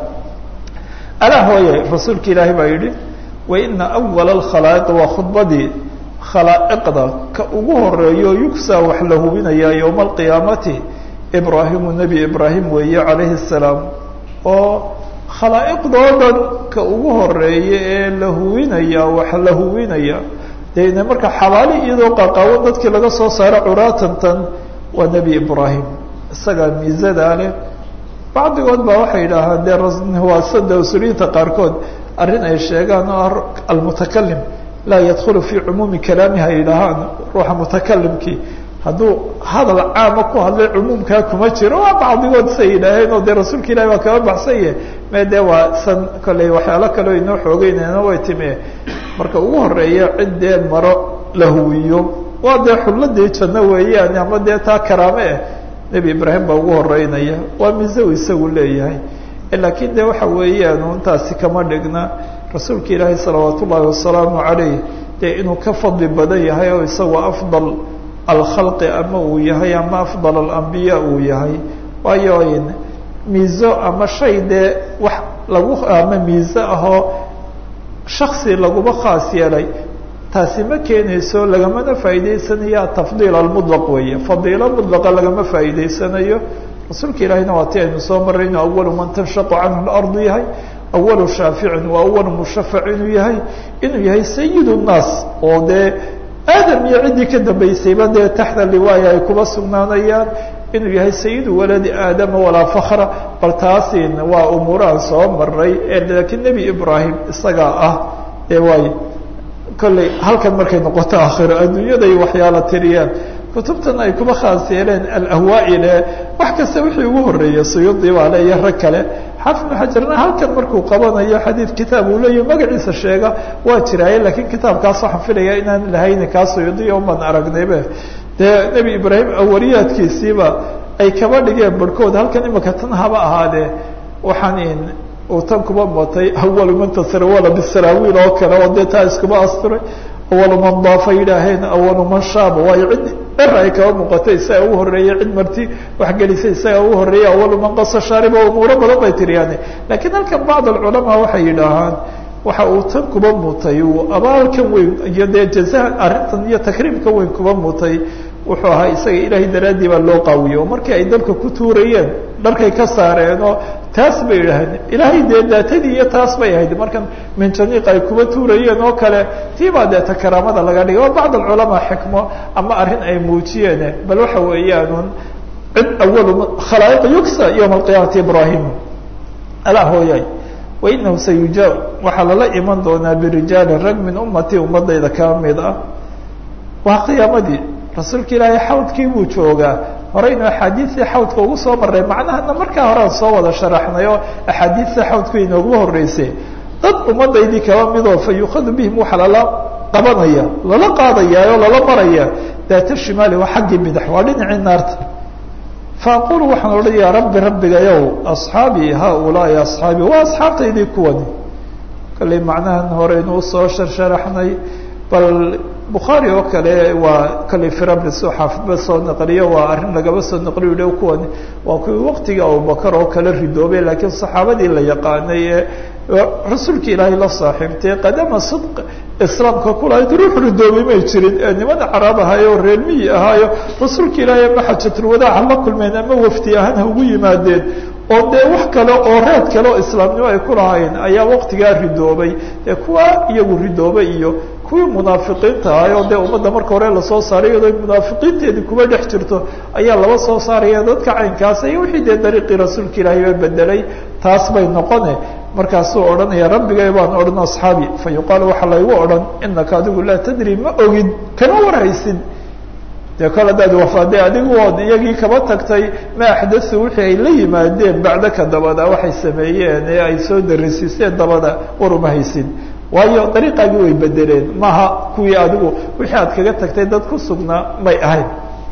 alaa hooye rasuulka ilaahay baa yidhi wa ina awala alkhalaa'iqi waa khudbadii khalaa'iqda ka ugu horeeyo yugsaa wax la hubinayaa yowma alqiyaamati ibraahimu nebi ibraahim weeye calayhi salaam oo khalaa'iqdoo dhan ka ugu horeeya ee la huwinaya wax la huwinaya dee marka xabaali iyadoo qaqaawan dadkii laga soo saaro curaatantan waa nebi ibraahim isagaa miisadaa leh bacdigood baa waxay yidhaahaan dee waasada usuliyiinta qaarkood arrin ay sheegaan oo ah almutakalim laa yadkhulu fii cumuumi kalaamiha yidhaahaan ruuxa mutakalimkii hadduu hadal caama ku hadlay cumuumkaa kuma jiro waa bacdigood say yidhaaheen oo dee rasuulka ilahi baa kaba baxsanye me dee waa san kolley waxyaalo kaleo inoo xoogeynayna way time marka ugu horeeya cid dee maro la huwiyo waa dee xulladii janno weeyaan ama dee taa karaame eh nebi ibraahim baa ugu horeynaya waa miso isagu leeyahay laakiin de waxa weeyaan intaasi kama dhigna rasuulka ilaahi salawaat ullaahi wasalaamu calayh dee inuu ka fadli badan yahay oo isagoo afdal alkhalqi ama uu yahay ama afdal alambiya uu yahay waayo miiso ama shay dee wax lagu ama miiso ahoo shaksi laguma khaas yeelay taasi ma keenayso lagamana faa'iidaysanayo atafdiil almudlaq weeye fadiilo mudlaqa lagama faa'iidaysanayo rasuulka ilaahina waa ti aynu soo marray inuu awalu man tanshaqu canhu lardu yahay awalu shaaficin waa awalu mushafac inuu yahay inuu yahay sayid nnaas oo dee aadam iyo ciddii ka dambaysayba dee taxta liwaaya ay kuba sugnaanayaan inuu yahay sayidu waladi aadama walaa fakra bal taasin waa umuuraan soo maray laakiin nebi ibraahim isagaa ah ee waay kolley halkan markay noqoto aakhiro adduunyaday waxyaala tiriyaan kutubtan ay kuba khaas yeeleen alahwaa-ile wax kasta wixii ugu horreeyay suyuudi baa le iyo rag kale xaafid ibnu xajarna halkan markuu qabanayo xadiid kitaab uu leeyahy magaciisa sheega waa jiraaye laakiin kitaabkaas waxaan filaya inaan lahayni kaa suyuudiya umaan aragnaybe dee nebi ibraahim awariyaadkiisiiba ay kaba dhigeen barhkood halkan imika tan haba ahaadee waxaan uu tan kuba matay awalu man tasrawala bisaraawiil oo kale oo dee taa iskuba asturay awalu man daafa yidhaaheen awalu man shaaba waayo cid er ay kaba muuqatay isaga ugu horreeyey cid marti waxgelisay isaga ugu horreeyey awalu man qasa shaariba umuuro badan bay tiriyaane laakiin halkan bacd alculamaa waxay yidhaahaan waxa uu tan kuba mutay uu abaalkan weyn iyo dee jazaha arrintan iyo takriimkan weyn kuba mutay wuxuu ahaa isaga ilaahay daraaddii baa loo qaawiye oo markii ay dalka ku tuurayeen dharkay ka saareen oo taas bay idhaaheen ilaahay dee daatadii iyo taas bay ahayd markan minjaniiq ay kuba tuurayeen oo kale tii baa deeta karaamada laga dhigay oo bacd alculamaa xikmo ama arrin ay muujiyeen bal waxa weeyaanun cid awalu khalaa'iq yugsa yowma alqiyaamati ibraahim alaa hooyay wainahu sayujaa waxaa lala iman doonaa birijaalin rag min ummatii ummadayda kaa mid ah waa qiyaamadii rasuulka ilaahay xawdkii buu joogaa horeynu axaadiistii xawdka ugu soo maray macnahana markaa horean soo wada sharaxnay oo axaadiista xawdku inooguma horreysay dad ummadaydii kaba midoo fa yukhadu bihim waxaa lala qabanaya lala qaadaya oo lala maraya daata shimaali waa xaggii bidix waa dhinacii naarta faaqulu waxaan odhanayaa rabbi rabbigayow asxaabii haaulaai asxaabii waa asxaabtaydii kuwani kalley macnahan horeynu usoo sharsharaxnay bal bukhaari oo kale waa kalley firablis oo xaafidba soo naqliyo waa arrin lagaba soo naqliyo dhow kuwani waa kuwii waqtigii abubakar oo kale ridoobay laakiin saxaabadii la yaqaanay ee rasuulka ilaahay la saaxiibtay qadama sidq islaamka kulahayd ruux ridoobay may jirin ee nimada caraab ahaayo oo reer miyi ahaayo rasuulka ilaahay ama xajatulwadaaca la kulmeen ama wafdi ahaan ha ugu yimaadeen oo dee wax kale oo reed kale oo islaamnimo ay ku lahayn ayaa waktigaa ridoobay dee kuwa iyagu ridoobay iyo kuwii munaafiqiinta ahay oo dee ummadda marka hore lasoo saaray iyadoo munaafiqiinteedii kuba dhex jirto ayaa laba soo saaraya dadka caynkaas iyo wixii dee dariiqii rasuulka ilaahay ba bedelay taas bay noqone markaasuu odhanaya rabbigay baan odhan asxaabi fa yuqaalu waxaa laygu odhan inaka adigu laa tadri ma ogid kama warhaysid dee kol haddaad wafaade adigu ood iyagii kaba tagtay ma axdathu wixii ay la yimaadeen bacdaka dabada waxay sameeyeen ee ay soo darisiiseen dabada war uma haysid waayo dariiqaagii way bedeleen maaha kuwii adigu wixii aad kaga tagtay dad ku sugnaa may ahayn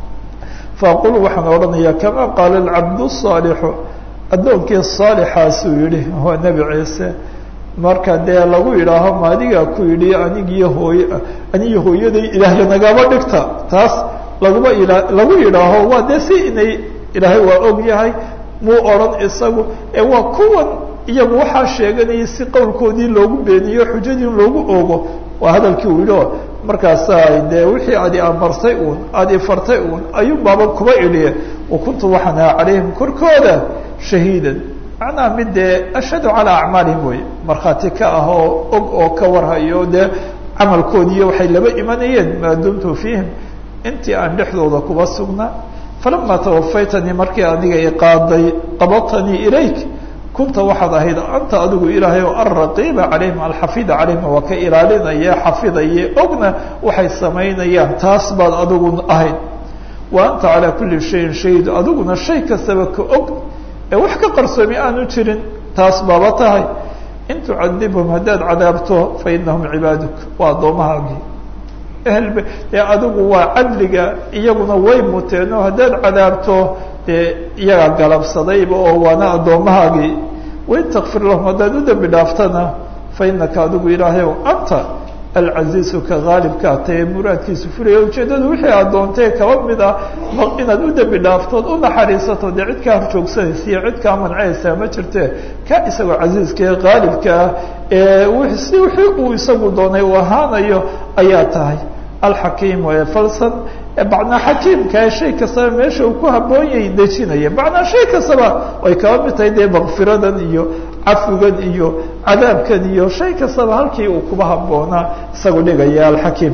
faaqulu waxaan odhanaya kama qaala alcabdu saalixu addoonkii saalixaasuu yihi waa nebi ciise marka dee lagu yidhaaho ma adigaa ku yidhi anigiyo hooy anigiyo hooyaday ilaahya nagaba dhigta taas laguma ila lagu yidhaaho waa dee si inay ilaahay waa og yahay muu odhan isagu ee waa kuwan iyagu waxaa sheeganayay si qowlkoodii loogu beeniyo xujadii loogu ogo waa hadalkii uu yidhi o markaasa dee wixii aad i amartay uun aada ifartay uun ayuun baaba kuba idhiye wa kuntu waxaan ahaa calayhim korkooda shahiidan macnaha mid dee ashhadu calaa acmaalihim wey markhaati ka ah oo og oo ka warhayo dee camalkoodiiyo waxay laba imanayeen maa dumtu fiihim intii aan dhexdooda kuba sugnaa falama tawafaytanii markii adiga i qaaday qabatanii ilayk kunta waxaad ahayd anta adigu ilaahay oo alraqiiba calayhim alxafida calayhim waa ka ilaalinaya xafidaye ogna waxay samaynayaan taas baad adigu ahayd wa anta calaa kulli shayin shahid adiguna shay kastaba ka og ee wax ka qarsoomi aanu jirin taas baaba tahay in tucadibhum haddaad cadaabto fa inahum cibaaduk waa addoomahaagii ehelb dee adigu waa cadliga iyaguna way muteen oo haddaad cadaabto dee iyagaa galabsadayba oo waana addoomahaagii wain takfir lahum haddaad u dembi dhaaftana fa inaka adigu ilaahayow anta alcaziizu ka haalibkaa tae muraadkiisu fulaya ujeeddadu wixii aad doontee kaba mid ah inaad u dembi dhaaftood u naxariisato dee cid kaa horjoogsanaysa iyo cid kaa mancayaysaa ma jirte ka isagoo casiiska ee haalibka ah ee si wixii uu isagu doonay uu ahaanayo ayaa tahay alxakiim ee falsan macnaa xakiimka ee shay kastaba meesha uu ku habboon yahay dejinaya macnaa shay kastaba ay kaba mid tahay dee makfiradan iyo cafigan iyo cadaabkan iyo shay kastaba halkii uu kuba habboonaa isagu dhigaya alxakiim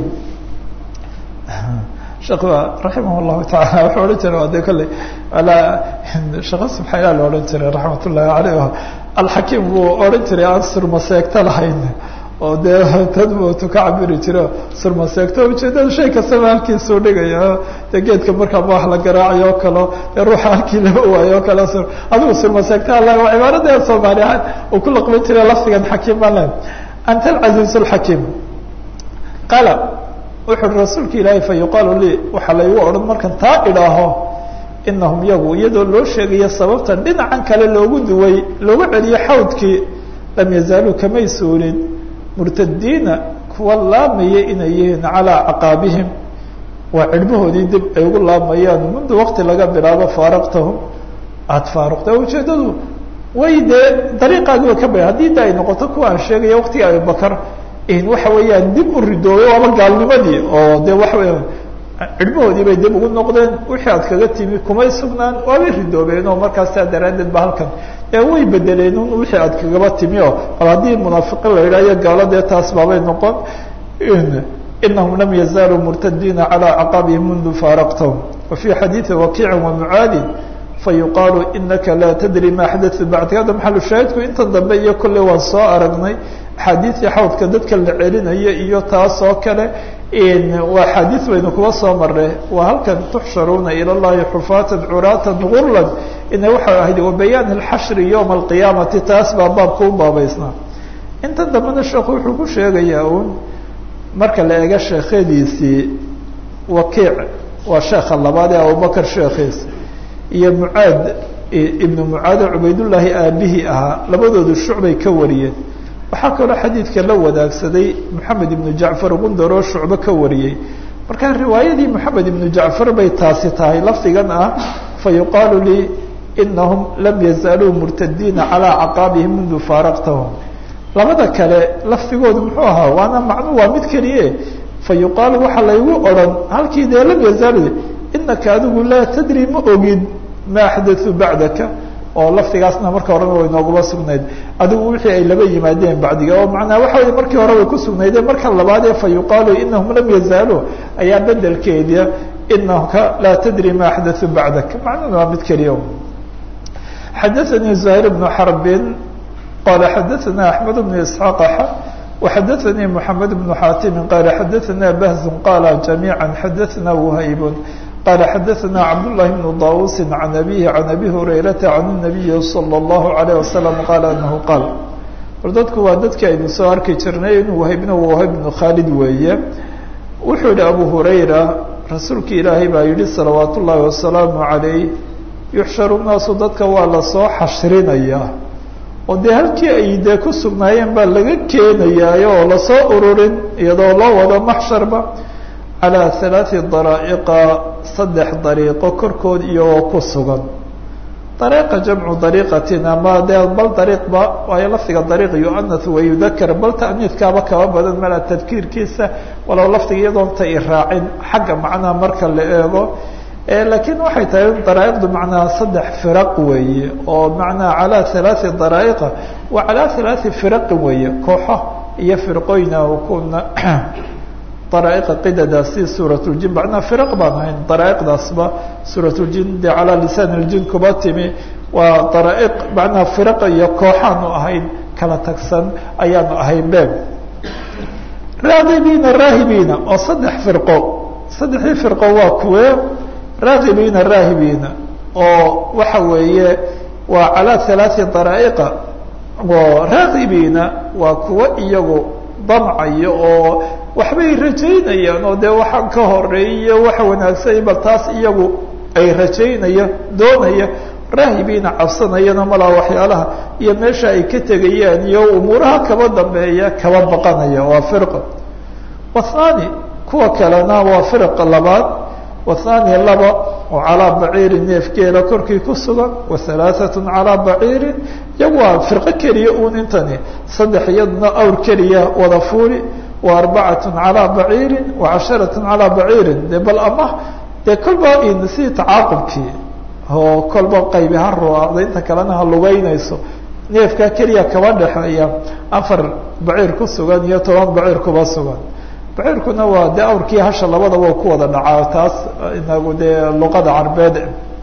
sheekh raximah llahu taala wuxuu odhan jiray waa de kolley alaa sheekha subxaila la odhan jiray raxmat ullahi caleyh alxakiim buu odhan jiray aan surmaseegto lahayn oo dee tadbutu ka cabiri jiro surmaseegto ujeedada shay kastaba halkiisuu dhigaya dee geedka markaaba wax la garaacayo o kalo dee ruuxa halkii laba waayo o kale adigu surmaseegto alla waa cibaarada soomaali ahaan uu ku laqban jiray lafdigan xakiim baan len anta alcaziiz alxakiim qaala wuxu uhi rasuulka ilaahay fa yuqaalu lii waxaa laygu odhan markan taa idhaaho inahum yagu iyadoo loo sheegayo sababtan dhinacan kale loogu duway loogu celiyo xawdkii lam yazaaluu kamay suulin murtadiina kuwa laamaya inay yihiin calaa caqaabihim waa cirhbahoodii dib ay ugu laamayaan mundu wakti laga bilaabo faaraqtahum aada faaruqta ujeedadu way dee dariiqaagiiba ka ba haddii da ay noqoto kuwa aan sheegaya waktiga abubakar waxa weeyaan dib u ridoobay waaba gaalnimadii oo de waxa weya cirhbahoodii bay dib ugu noqdeen wixii aad kaga timi kumay sugnaan waabay ridoobeen oo markaas saa daraaddeed ba halkan ee way bedeleen un wixii aad kagaba timi oo bal haddii munaafiqiin la yidhahyo gaalo dee taas baabay noqon inahum lam yazaaluu murtadiina calى caqaabihim mundu faaraqtahum wa fii xadiidi wakiici wamucaadin fayuqaalu inaka laa tadri ma xadatu bacdika hadda maxalu shaahidku intan dambe iyo kolley waan soo aragnay axaadiidii xawdka dadka la celinaya iyo taas oo kale waa axaadiid baynu kuba soo marre waa halkan tuxsharuuna ila llahi xufaatan curaatan gurlan ina waxay ahayd wabayaan alxashri yowma alqiyaamati taas baa baabka u baabaysnaa intan dambena sheekhu wuxuu ku sheegayaa uun marka la eego sheekhadiisii wakiic waa sheekha labaad ee abubakar sheekhiis iyo mucaad ibnu mucaade cubaydullaahi aabihii ahaa labadoodu shucbay ka wariyeen waxaa kaloo xadiidka la wadaagsaday moxamed ibnu jacfar gundar oo shucbo ka wariyey marka riwaayadii moxamed ibnu jacfar bay taasi tahay lafdigan ah fa yuqaalu lii inahum lam yazaaluu murtadiina calaa caqaabihim mundu faaraqtahum labada kale lafdigoodu muxuu ahaa waana macnu waa mid keliye fa yuqaalu waxaa laygu odhan halkii dee lam yazaalu inaka adigu laa tadri ma ogid ma axdatثuu bacdaka oo laftigaasna marka horeba way nooguma sugnayd adigu wixii ay laba yimaadeen bacdiga oo macnaa waxa wey markii hore way ku sugnaydeen marka labaadee fa yuqaalu inahum lam yazaaluu ayaa bedelkeeda inaka laa tadri ma axdatثu bacdak macnuna waa mid keliya xadaثanii زahيr بن xرb qala xadaثana أحmed بن isحاaq وxadaثanii محamed بن xatim qala xadaثana bahz qala جamيعا xadaثna وhayb qala xadaثna cabdاللahi بن dawusi عan abihi عan abi hurayrata عan النabiyi slى الlaه عalيه وasلم qala anahu qaal war dadku waa dadkii aynu soo arki jirnay inuu wahaybna wahayb بن khaalid weeye wuxuu yihi abu hurayra rasuulka ilaahay baa yihi salawaat ullaahi wasalaamu calayh yuxsharu naasu dadka waa lasoo xashrinayaa oo dee halkii ay dee ku sugnaayeen baa laga keenayaayo oo lasoo ururin iyadoo loo wado maxsharba calaa halaati daraa'iqa saddex dariiqo korkood iyagoo ku sugan dariiqa jamcu dariiqatin ama dee bal dariiqba waayo lafdiga dariiq yuanath wayudakar bal ta'niidkaaba kaba badan mala tadkiirkiisa walow lafdiga iyadoon ta i raacin xagga macnaha marka la eego laakiin waxay tahay daraa'iqdu macnaha saddex firaq weeye oo macnaha calaa halaati daraa'iqa wa calaa halaati firaqin weeye kooxo iyo firqooyina kuna daraa'iqa qidadaas si suurat ljin macnaha firaq baan ahayn daraa'iqdaasba suurat ljin dee calaa lisaan ljin kuba timi waa daraa'iq macnaha firaqa iyo kooxaanu ahayn kala tagsan ayaanu ahayn be raagibiina raahibiina oo saddex firqo saddexdii firqo waa kuwe raagibiina raahibiina oo waxa weeye waa calaa halaati daraa'iqa oo raagibiina waa kuwo iyagu damcayo oo waxbay rajaynayaan oo dee waxaan ka horeeyo waxa wanaagsan bal taas iyagu ay rajaynaya doonaya raahibiina cabsanayana malaa waxyaalaha iyo meesha ay ka tegayaan iyo umuuraha kaba dambeeya kaba baqanaya waa firqa wathani kuwa kalena waa firqa labaad wathani laba oo calaa baciirin neefgeela korkii ku sugan wa halaaثatu calaa baciirin iyagu waa firqo keliya uun intani saddex iyaduna awr keliya wada fuuli wa arbacatu calaa baciirin wa casharatu calaa baciirin de bal ama dee kolba si tacaaqubkii oo kolba qaybi ha ruaacda inta kalena ha lugeynayso neefkaa keliya kaba dhexeeya afar baciir ku sugan iyo toban baciir kuba sugan baciirkuna waa dee awrkii hasha labadaba ku wada dhacaa taas inagu dee luqada carbeed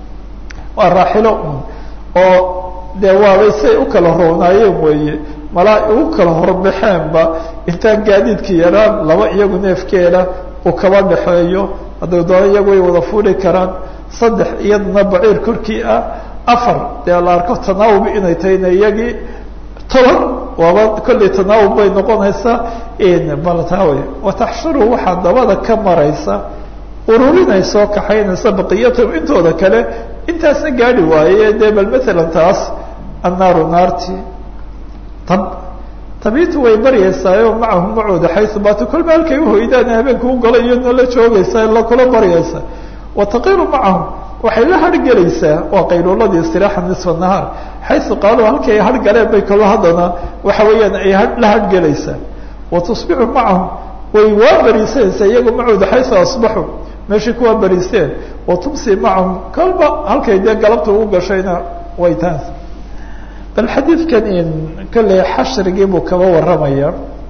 waa raaxilo un oo dee waabay say u kala roonaayeen weeye malaa ugu kala horbaxeenba intaan gaadiidka yaraan laba iyagu neefkeeda uu kaba dhexeeyo hadday doona iyagu way wada fuuli karaan saddex iyaduna baciir korkii ah afar dee la arko tanaawub inay tahayna iyagii toban waaba kollay tanaawub bay noqonaysaa baltawe wataxshuru waxaa dabada ka maraysa ururinayso kaxaynaysa baqiyatahum intooda kale intaasna gaadi waaye dee bal matalan taas annaaru naarti tab tabiitu way baryaysaayoo macahum macooda xaysu baatu kolba halkay uhoydaan habeenka u gola iyadna la joogaysaa la kula baryaysa wataqiru macahum waxay la hargelaysaa waa qayluuladii istiraaxa nisfa nahaar xaysu qaaluu halkay hargaleen bay kalo haddana waxa weeyaan ay la hargelaysaa watusbixu macahum way waa bariisanaysaa iyagu macooda xaysu asbaxu meeshay kuwaa bariisteen watumsi macahum kolba halkay dee galabta ugu gashayna way taas bal xadiidkan in kolley xashrigii buu kaba warramaya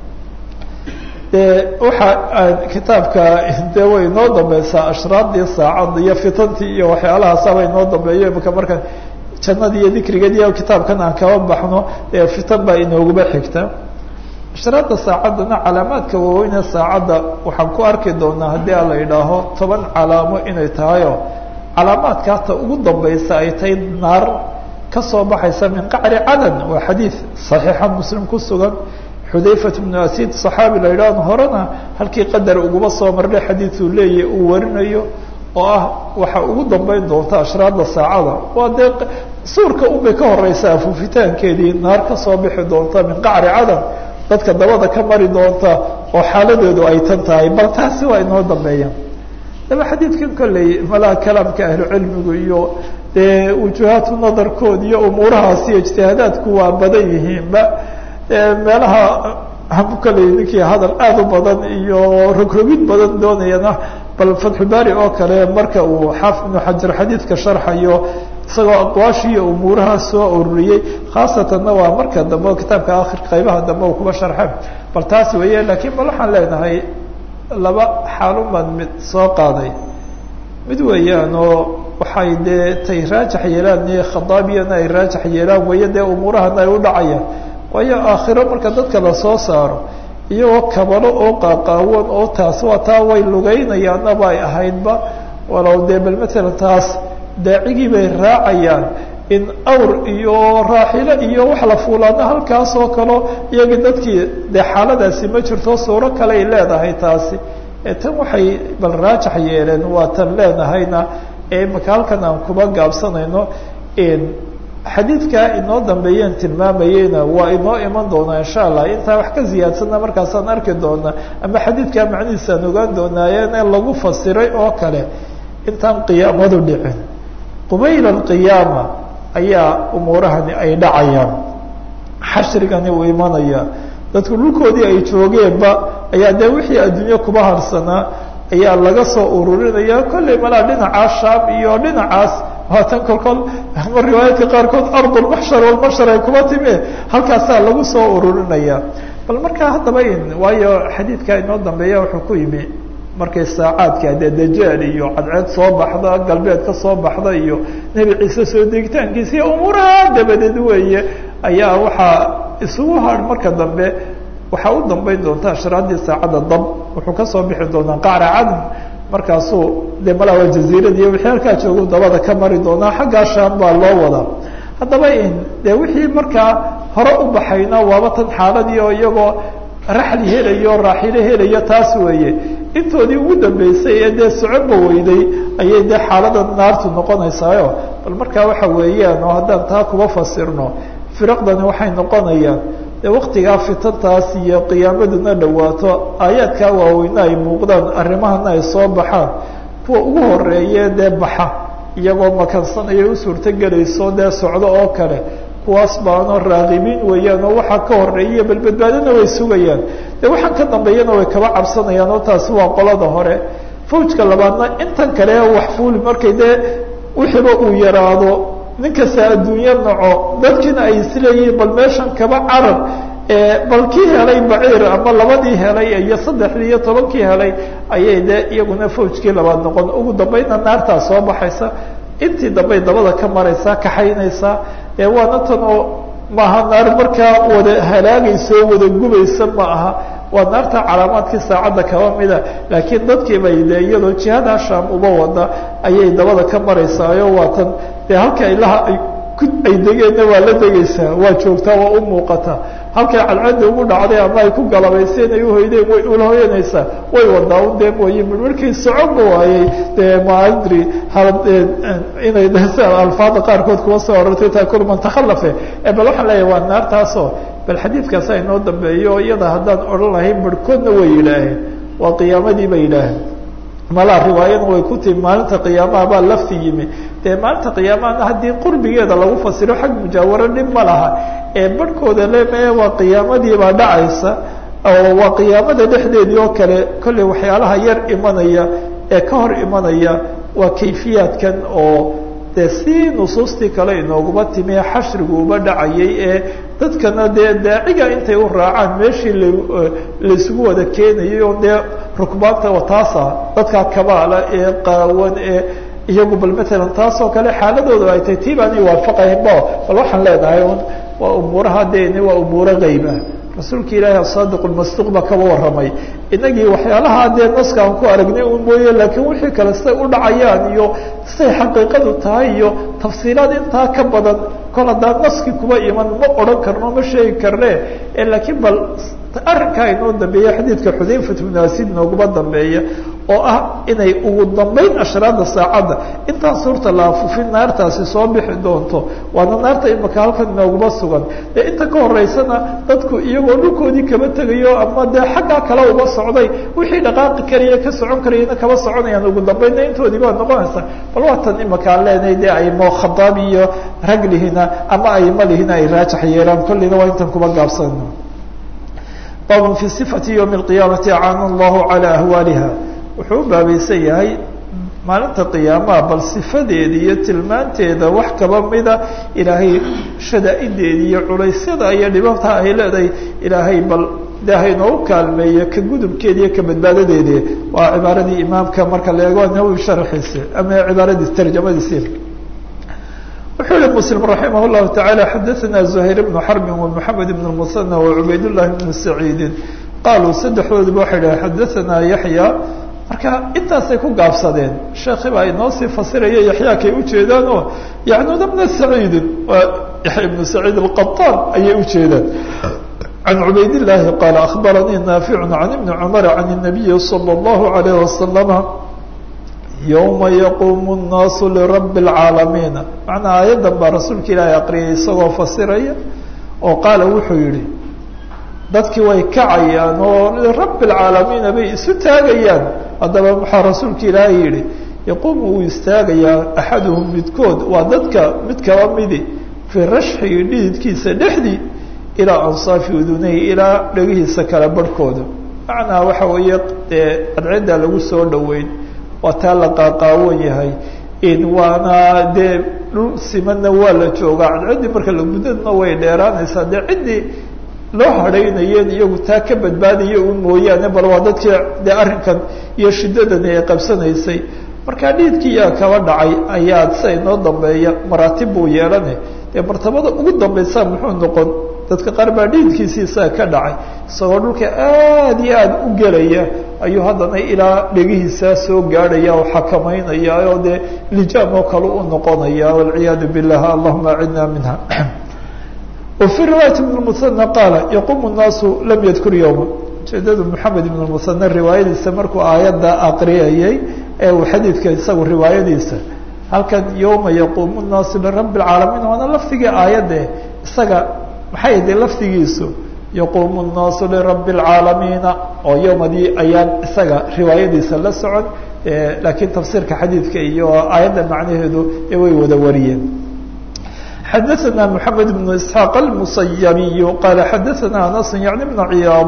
dee waxa kitaabka dee way inoo dambeysaa ashraadii saacadda iyo fitantii iyo waxyaalahaasaba inoo dambeeyo imika marka jannadii iyo dikrigeed iyo kitaabkan aan kaba baxno ee fitan baa inooguba xigta ashraadda saacaddana calaamaadka waaweyne saacadda waxaan ku arki doonaa haddii a la idhaaho toban calaamo inay tahayoo calaamaadka hata ugu dambeysa ay tahay naar kasoo baxaysa min qacri cadan waa xadiid صaxiixa muslim ku sugan xudayfat bnu asid صaxaabi la yidhahno horena halkii qadar uguma soo marnay xadiiduu leeyahy uu warinayo oo ah waxa ugu dambeyn doonta ashraadda saacada waa dee suurka unbay ka horeysa afuufitaankeedii naar kasoo bixi doonta min qacri cadan dadka dabada ka mari doonta oo xaaladeedu ay tan tahay bal taasi waa inoo dambeeyaan daba xadiidkan kolley malaha kalaamka ahlucilmigu iyo dee wujuhaatu nadarkood iyo umuurahaas iyo ijtihaadaadku waa badan yihiinba meelaha kolley ninkii hadal aada u badan iyo rogrogid badan doonayana bal fatxubaari oo kale marka uu xaafid ibnu xajar xadiidka sharxayo isagoo aqwaashii iyo umuuraha soo ururiyey khaasatanna waa marka dambe o kitaabka akhir qaybaha dambe u kuba sharxe bal taas weeye laakiin bal waxaan leenahay laba xaalumaan mid soo qaaday mid weeyaan oo waxay dee tay raajax yeelaan iyo khadaabiyana ay raajax yeelaan weeye dee umuurahana ay u dhacayaan waayo aakhiro marka dadka lasoo saaro iyagoo kabalo oo qaaqaawan oo taas waa taa way lugaynayaanaba ay ahaydba walow dee bal matalan taas daacigii bay raacayaan in awr iyo raaxilo iyo wax la fuulaana halkaas oo kalo iyagii dadkii dee xaaladaasi ma jirto suuro kale ay leedahay taasi tan waxay bal raajax yeeleen waa tan leenahayna ee imaka halkan aan kuba gaabsanayno xadiidkaa inoo dambeeyeen tilmaamayeyna waa inoo iman doonaa insha allah intaa wax ka ziyaadsanna markaasaan arki doonaa ama xadiidkaa macnihiisaan ogaan doonaayeene lagu fasiray oo kale intaan qiyaamadu dhicin qubayla alqiyaama ayaa umuurahani ay dhacayaan xashrigani uu imanaya dadku dhulkoodii ay joogeenba ayaa dee wixii adduunye kuba harsanaa ayaa laga soo ururinaya kollay malaa dhinacaas shaam iyo dhinacaas haatan kolkol ama riwaayaadka qaarkood ardulmaxshar walmashar ay kuba timi halkaasaa lagu soo ururinaya bal markaa haddaba in waayo xadiidka inoo dambeeya wuxuu ku yimi markay saacaadka dee dajaal iyo cadceed soo baxda galbeed ka soo baxda iyo nebi ciise soo degitaankiisa iyo umuuraha dabadeed weeye ayaa waxaa isugu har marka dambe waxaa u dambeyn doonta ashraadii saacadda dab wuxuu kasoo bixi doonaa qacra cadn markaasuu dee malaa waa jaziirad iyo wixii halkaa joogu dabada ka mari doonaa xaggaa shaam baa loo wadaa haddaba in dee wixii markaa hore u baxayna waaba tan xaaladii oo iyagoo raxli helayo raaxilo helayo taas weeye intoodii ugu dambeysay ee dee socoba weyday ayay dee xaalada naartu noqonaysaayo bal markaa waxa weeyaan oo haddaan taa kuba fasirno firaqdani waxay noqonayaan dee waktigaa fitantaas iyo qiyaamaduna dhawaato aayaadkaa waaweyne ay muuqdaan arrimahana ay soo baxaan kuwa ugu horeeye dee baxa iyagoo makansanaya u suurtogelayso dee socdo oo kale kuwaas baano raaqibiin weeyaan oo waxaa ka horeeya bal badbaadona way sugayaan dee waxaan ka dambeeyana way kaba cabsanayaan oo taasi waa qolada hore fawjka labaadna intan kale wax fuuli markay dee wixiiba uu yaraado nin kasta adduunyo naco dadkiina ay isleeyihiin bal meeshan kaba carab bal kii helay baciir ama labadii helay iyo saddexdii iyo tobankii helay ayay dee iyaguna fawjkii labaad noqon ugu dambayna naartaa soo baxaysa intii dambey dabada ka maraysaa kaxaynaysaa waana tan oo maaha naar markaa wada halaagayso wada gubaysa ma aha waa naarta calaamaadkii saacadda kaba mida laakiin dadkii bay de iyadoo jihada shaam uba wada ayay dabada ka maraysaayo waa tan dee halka ilaha ay ay degeenna waa la degaysaa waa joogtaa waa u muuqataa halkay cadcadda ugu dhacday ama ay ku galabayseen ay uhoydeen way ula hoyanaysaa way wadaa un dee mooye markii soconba waayey dee maadri inay alfaada qaarkood kuwa soo orortay taakul man takhalafe bal waxaan leeyahay waa naartaasoo bal xadiidkaasa inoo dambeeyo iyada haddaan odhan lahayn barhkoodna way yidhaaheen waa qiyaamadii bay yidhaaheen malaa riwaayana way ku timi maalinta qiyaamaha baa lafti yimi dee maalinta qiyaamahana haddii qurbigeeda lagu fasiro xag mujaawaro dhib ma laha ee barhkooda leme waa qiyaamadiibaa dhacaysa oo waa qiyaamada dhexdeedii oo kale kolley waxyaalaha yar imanaya ee ka hor imanaya waa kayfiyaadkan oo dee si nusuustii kale inooguma timi xashrigu uba dhacayay ee dadkana dee daaciga intay u raacaan meeshii la laisugu wada keenayay oo dee rukbaanta taasa dadkaa kabaala ee qaawan ee iyagu bal matalan taasoo kale xaaladooda ay tahay tii baanay waafaqaynba bal waxaan leenahay un waa umuuraha deni waa umuuro geyba rasuulka ilaahi asaadiq lmasduuq baa kaba warramay inagii waxyaalaha dee naska aan ku aragnay un mooye laakiin wixii kale siday u dhacayaan iyo siday xaqiiqadu tahay iyo tafsiilaad intaa ka badan kol haddaan naski kuba iman ma odhan karno ma sheegi karne laakiin bal arrinkaa inoo dambeeya xadiidka xudayfat bnu asid nooguma dambeeya oo ah inay ugu dambeyn ashraada saacadda intaan suurta la afufin naartaasi soo bixi doonto waana naarta imaka halkan inooguma sugan dee inta ka horeysana dadku iyagoo dhulkoodii kaba tegayo ama dee xaggaa kale uba socday wixii dhaqaaqi karaya ka socon karayana kaba soconayaan ugu dambeynna intoodii baa noqonaysa bal waatan imakaan leenahay dee aymo khadaab iyo raglihina ama ayma lihina ay raajax yeelaan kolleyna waa intan kuba gaabsano bab fi صifati ywmi اqiyaamati acana allahu calى ahwaaliha wuxuu u baabaysan yahay maalinta qiyaamaha bal sifadeeda iyo tilmaanteeda wax kaba mida ilaahay shadaa-ideeda iyo culaysyada iyo dhibabta ay leedahay ilaahay bal ilaahay noogu kaalmeeyo ka gudubkeeda iyo ka badbaadadeedi waa cibaaradii imaamka marka la eego nawowi sharxiisi ama cibaaradiis tarjamadiisi wuxuu yihi mslim raximah llahu taعalى xadaثna زuhayr bnu xarbi ومحamed bn الmuثنى وcubayd لlahi bn saciidi qaaluu saddexdoodiba waxay dhahen xadaثna yaحya marka intaasay ku gaabsadeen sheekhi baa inoo sii fasiraya yaxya kay ujeedaan oo yacnuna bna saciidi waa yaxya bnu saciid الqaطaan ayay ujeedaan can cubayd الlahi qaala akhbaranii naafic can ibni cmar can الnabiyi slى الlahu عalيه waslama yowma yaquumu nnaasu lirabi اlcaalamiina macnaa aayaddan baa rasuulka ilaahay aqriyay isagoo fasiraya oo qaala wuxuu yihi dadkii way kacayaan oo lirabi اlcaalamiina bay isu taagayaan haddaba maxaa rasuulka ilaahay yihi yaquumu uu istaagayaa axaduhum midkood waa dadka mid kaba midi fii rashxigi dhididkiisa dhexdii ilaa ansaafi udunay ilaa dhegihiisa kala barhkooda macnaa waxa weeye dee cadciddaa lagu soo dhoweyn waa taa la qaaqaawan yahay waana dee dhul simanna waa la joogaa cadciddii marka la gudadna way dheeraanaysaa dee ciddii loo hadhaynayeen iyagu taa ka badbaadaya u mooyaane bal waa dadkii dee arrinkan iyo shiddadani ay qabsanaysay markaa dhiidkii yaa kaba dhacay ayaa sia inoo dambeeya maraatib buu yeelane dee martabada ugu dambaysa muxuu noqon dadka qaar baa dhiidkiisiisaa ka dhacay isagoo dhulka aad iyo aad u gelaya ayuu haddana ilaa dhegihiisaa soo gaadhaya oo xakamaynaya oo dee lijaam oo kale u noqonaya walciyaadu billah allahuma acidna minha وفي رواية بن المثنى قال يقوم الناس لم يذkر يوما ujeedadu محamed بن المثنى riwaayadiisa markuu aayadda aqriyayay ee uu xadiidka isagu riwaayadiisa halkan yوma يquم الناas لرب العaalمين waana lafdigii aayadde isaga maxay de lafdigiisu يquم الناas لرب العaalميiنa oo yوmadii ayaan isaga riwaayadiisa la socon lakiin tafsiirka xadiidka iyo aayadda macnaheedu ee way wada wariyeen xdثna محamed بن اسحاq المصyبي qال xadثna أنس yعnي بن عyاaض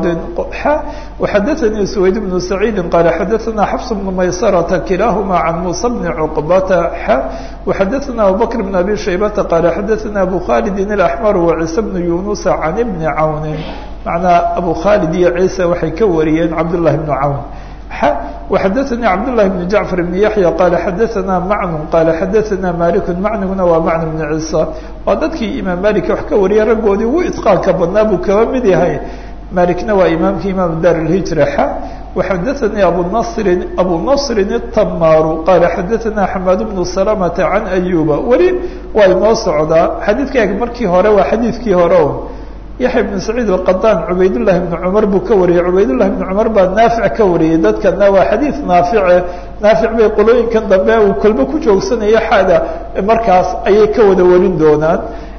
وxadثnي سويد بن سعيد qال xadثna xفص بن maysرة كiلاahma عن موسى بن cقبة وxadثna أبوبكر بن أbي شhيبة qال xadثna أbو khالد الأحمر وعيسى بن يuنس عن بن عون معنaa أbو khالد iyo عيسى waxay ka wariyeen cبداللahi بن عون وxadثnي cبداللahi بن جعفر بن يحيى qال xadثna mعن qال xadثna مالك mعنiguna waa mعن بن عيسى waa dadkii imaam malik wax ka wariyay raggoodii ugu iطقاanka badnaa buu kaba mid yahay malikna waa imaamkii imam dar الهiجرة x وxadثnي abuنصri abu نصri التmاr qال xadثna حماad بن سلمة عن أيوبa weli waa inoo socdaa xadiidka markii hore waa xadiidkii hore o yaxya bn saciid alqaطaan cubaydullahi bni cumar buu ka wariyey cubaydullahi bni cumar baa naafic ka wariyey dadkana waa xadiid naafice naafic bay qolooyinkan dambe uu kolbo ku joogsanayo xada markaas ayay ka wada warin doonaan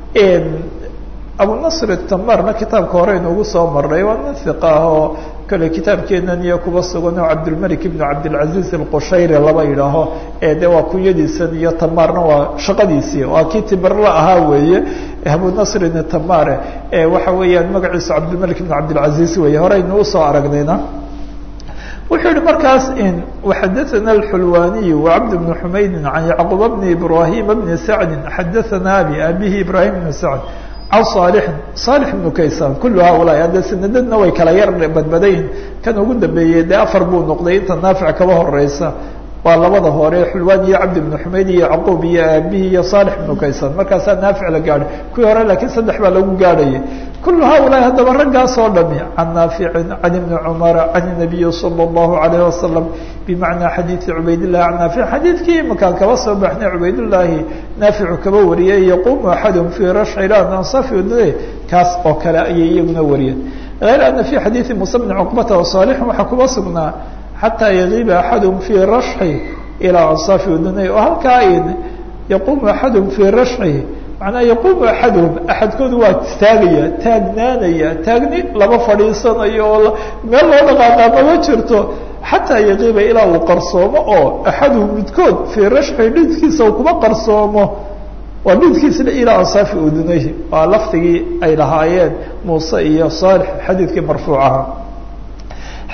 abunasr tamarna kitaabka hore inugu soo maray waa nin hiqa ah oo kale kitaabkeenan iyo kuba sugan oo cabdilmalik ibn cabdilcaziz alqushayri laba yidhaaho ee de waa kunyadiisan iyo tamarna waa shaqadiisii waa kii tibarla ahaa weeye abunasrin tamare waxa weeyaan magaciisu cabdilmalik ibn cabdilcaziz weeye horeynu usoo aragnayna wuxuu yihi markaas waxadaثana اxulwaniy وcabd bn xumaydi can yacquba bni ibrahima bni sacdi xadaثana abi abihi ibrahim bn sacd can صaalixin صaalix ibnu kaysan kulu haulaai hadde sanadadna way kala yar badbadayin kan ugu dambeeyey dee afar buu noqday inta naafic kaba horeysa waa labada hore xulwaan iyo cabdi bnu xumayd iyo yacquub iyo aabihi iyo صaalix ibnu kaysan markaasaa naafic la gaadhay kuwii hore laakiin saddex baa lagu gaadhayay kulu haulaai haddaba raggaas oo dhami can naaficin can ibni cumara can الnabiyi salى الlahu عalayه wasalam bimacnaa xadiidi cubaydillahi can naafic xadiidkii imakaan kaba soo baxnay cubaydullaahi naaficu kaba wariyay yaquumu axadum fii rashcilan ansafi udne kaas oo kale ayay iyaguna wariyeen غayr ana fi xadiidi musa bni cuqbata وصaalixin waxaa kuba sugnaa xataa yagiiba axadum fii rashxi ilaa ansaafi udunay oo halkaa yaquumu axadum fii rashxi macnaa yaquumu axaduhum axadkoodu waa taagaya taagnaanaya taagni lama fadhiisanayo oo meel loo dhaqaaqaa mama jirto xataa yaqiiba ilaa uu qarsoomo oo axaduhum midkood fii rashxi dhidkiisa uu kuma qarsoomo waa dhidkiisna ilaa ansaafi udunayhi waa lafdigii ay lahaayeen muuse iyo saalix xadiidkii marfuucaha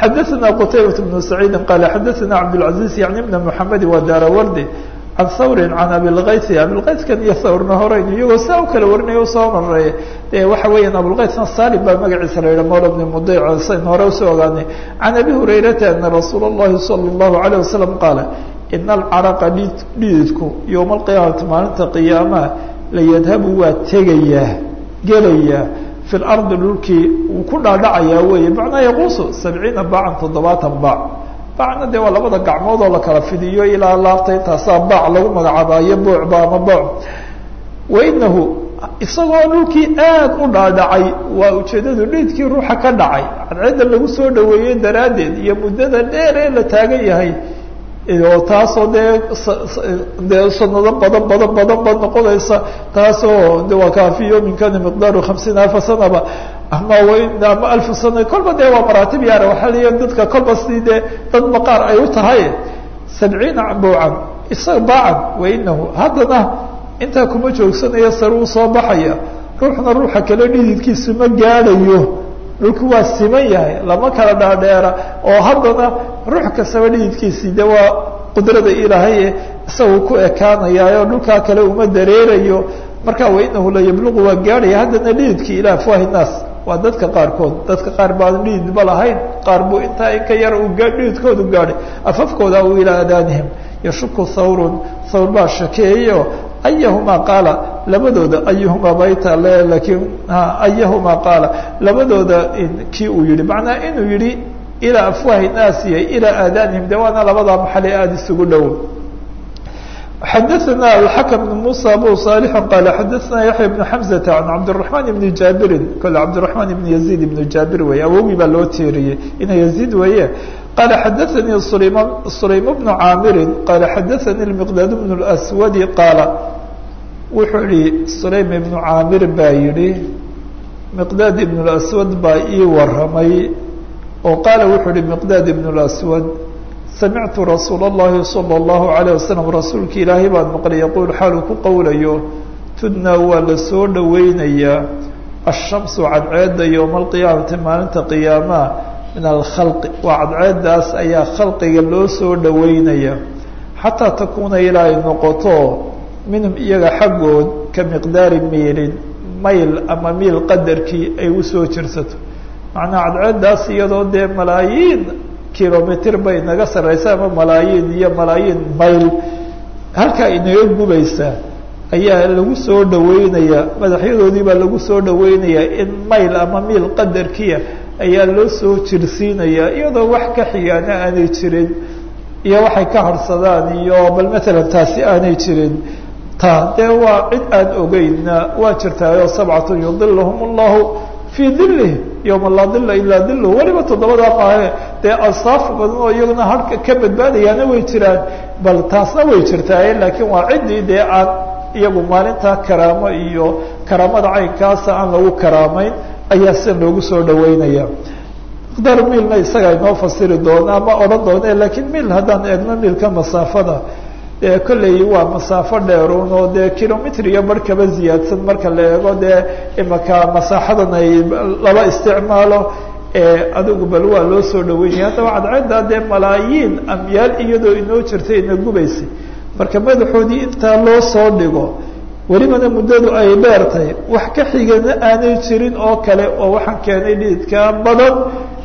xadaثna qtaybaة بن سacيidi qala xadaثna cabdالعaزيز yaعni بn mحamedi wa daarawardi can hawri can abilkaysi abilkayskan iyo hawrna horeyn iyagoo saa u kala warinaya usoo mareey e waxa weeyaan abulkaysna salim baa magaciisa la yidhah mawla bni mudayc sayn hore usoo ogaanay can abi hurayrata ana rasuula اllahi salى الlahu عalيه wasalam qaala ina alcaraqa dhididku yowma alqiyaamati maalinta qiyaamaha layadhabu waa tegayaa gelayaa fi lardi dhulkii wuu ku dhaadhacayaa weeye macnaa yaquusu sabciina baacan toddobaatan baac baacna dee waa labada gacmood oo la kala fidiyo ilaa laabta intaasaa baac lagu magacaabayo boocba ama booc wainahu isagoo dhulkii aad u dhaadhacay waa ujeedadu dhiidkii ruuxa ka dhacay cadceedda lagu soo dhaweeyey daraaddeed iyo muddada dheer ee la taagan yahay oo taasoo dee dee sanado badan badan badan ba noqonaysa taasoo de waa kaafi yawmin kana miqdaaru hamsiina alfa sanaba ama ama alfu sana kolba dee waa maraatib yaara waxaa leeya dadka kolba si dee dad maqaar ay u tahay sabciina buucan isa baacan wainahu haddana intaa kuma joogsanayo sare uu soo baxaya ruuxna ruuxa kale dhididkiisu ma gaadhayo dhulku waa siman yahay lama kala dhaadheera oo haddana ruux kastaba dhididkiisii de waa qudrada ilaahay isagu ku ekaanayaayo dhulkaa kale uma dareerayo marka wainahu la yabluqu waa gaadhaya haddana dhididkii ilaa afwaahi naas waa dadka qaarkood dadka qaar baan dhididba lahayn qaar buu intaa in ka yar uu dhididkoodu gaadhay afafkooda u ilaa adaanihim yashuku thawrun thawr baa shakeeyo ayahumaa qaala labadooda ayuhumaa bayta le lakiin ayahumaa qaala labadooda kii uu yihi macnaa inuu yihi ilaa afwaahi naasiya ilaa aadanihim de waana labadaa maxale aada isugu dhow xadaثna alxakm بn musa abu صالح qala xadaثna yaحya بn xamزة an cabdالرaحman بn jaabirin kole cabdالرaحman بn yaزيid ibn jaabir weeye awogii baa loo teeriyey ina yaزيid weeye qala xadaثanii sulaym bn caamiri qala xadaثanii المqdاad بn الأswadi qaala wuxuu yihi sulaym ibnu caamir baa yihi miqdaad ibn اlaswad baa ii waramay oo qaala wuxuu yihi miqdaad ibn اlaswad samictu rasuula اllahi salى اllahu عalيه wasalam rasuulka ilaahay baan maqlay yaquul xaaluu ku qowlayo tudnaa waa la soo dhoweynayaa ashamsu cadceedda yowma alqiyaamati maalinta qiyaamaha min alkhalqi waa cadceeddaas ayaa khalqiga loo soo dhoweynaya xataa takuuna ilaa ay noqoto minhum iyaga xaggood ka miqdaari miilin mayl ama miil qadarkii ay usoo jirsato macnaa cadceeddaas iyadoo dee malaayiin kilomitr bay naga sarreysa ama malaayiin iyo malaayiin mayl halkaa inaga gubaysaa ayaa lagu soo dhaweynayaa madaxyadoodii baa lagu soo dhaweynayaa in mayl ama miil qadarkiia ayaa loo soo jirsiinayaa iyadoo wax ka xigaana aanay jirin iyo waxay ka harsadaan iyo bal matalan taasi aanay jirin ta dee waa cid aan ogeynna waa jirtaayo sabcatu yudilahum allahu fii dilih yowma laa dila ilaa dilu weliba toddobadaa maahe dee asaaf badan oo iyaguna harka ka badbaadayaana way jiraan bal taasna way jirtaaye laakiin waa ciddii dee aan iyagu maalintaa karaamo iyo karaamada caynkaasa aan lagu karaamayn ayaa sida loogu soo dhaweynaya miqdaar miilna isaga inoo fasiri doona ama odhan doone lakiin miil haddaan eegno miilka masaafada dee kolley waa masaafo dheerun oo dee kilomitr iyo bar kaba ziyaadsan marka la eego dee imaka masaaxadan ay laba isticmaalo adigu bal waa loo soo dhaweynaya haddaba cadceeddaa dee malaayiin amyaal iyadoo inoo jirtay ina gubaysay marka madaxoodii intaa loo soo dhigo welibana muddadu ay dheertay wax ka xigana aanay jirin oo kale oo waxaan keenay dhididkaa badan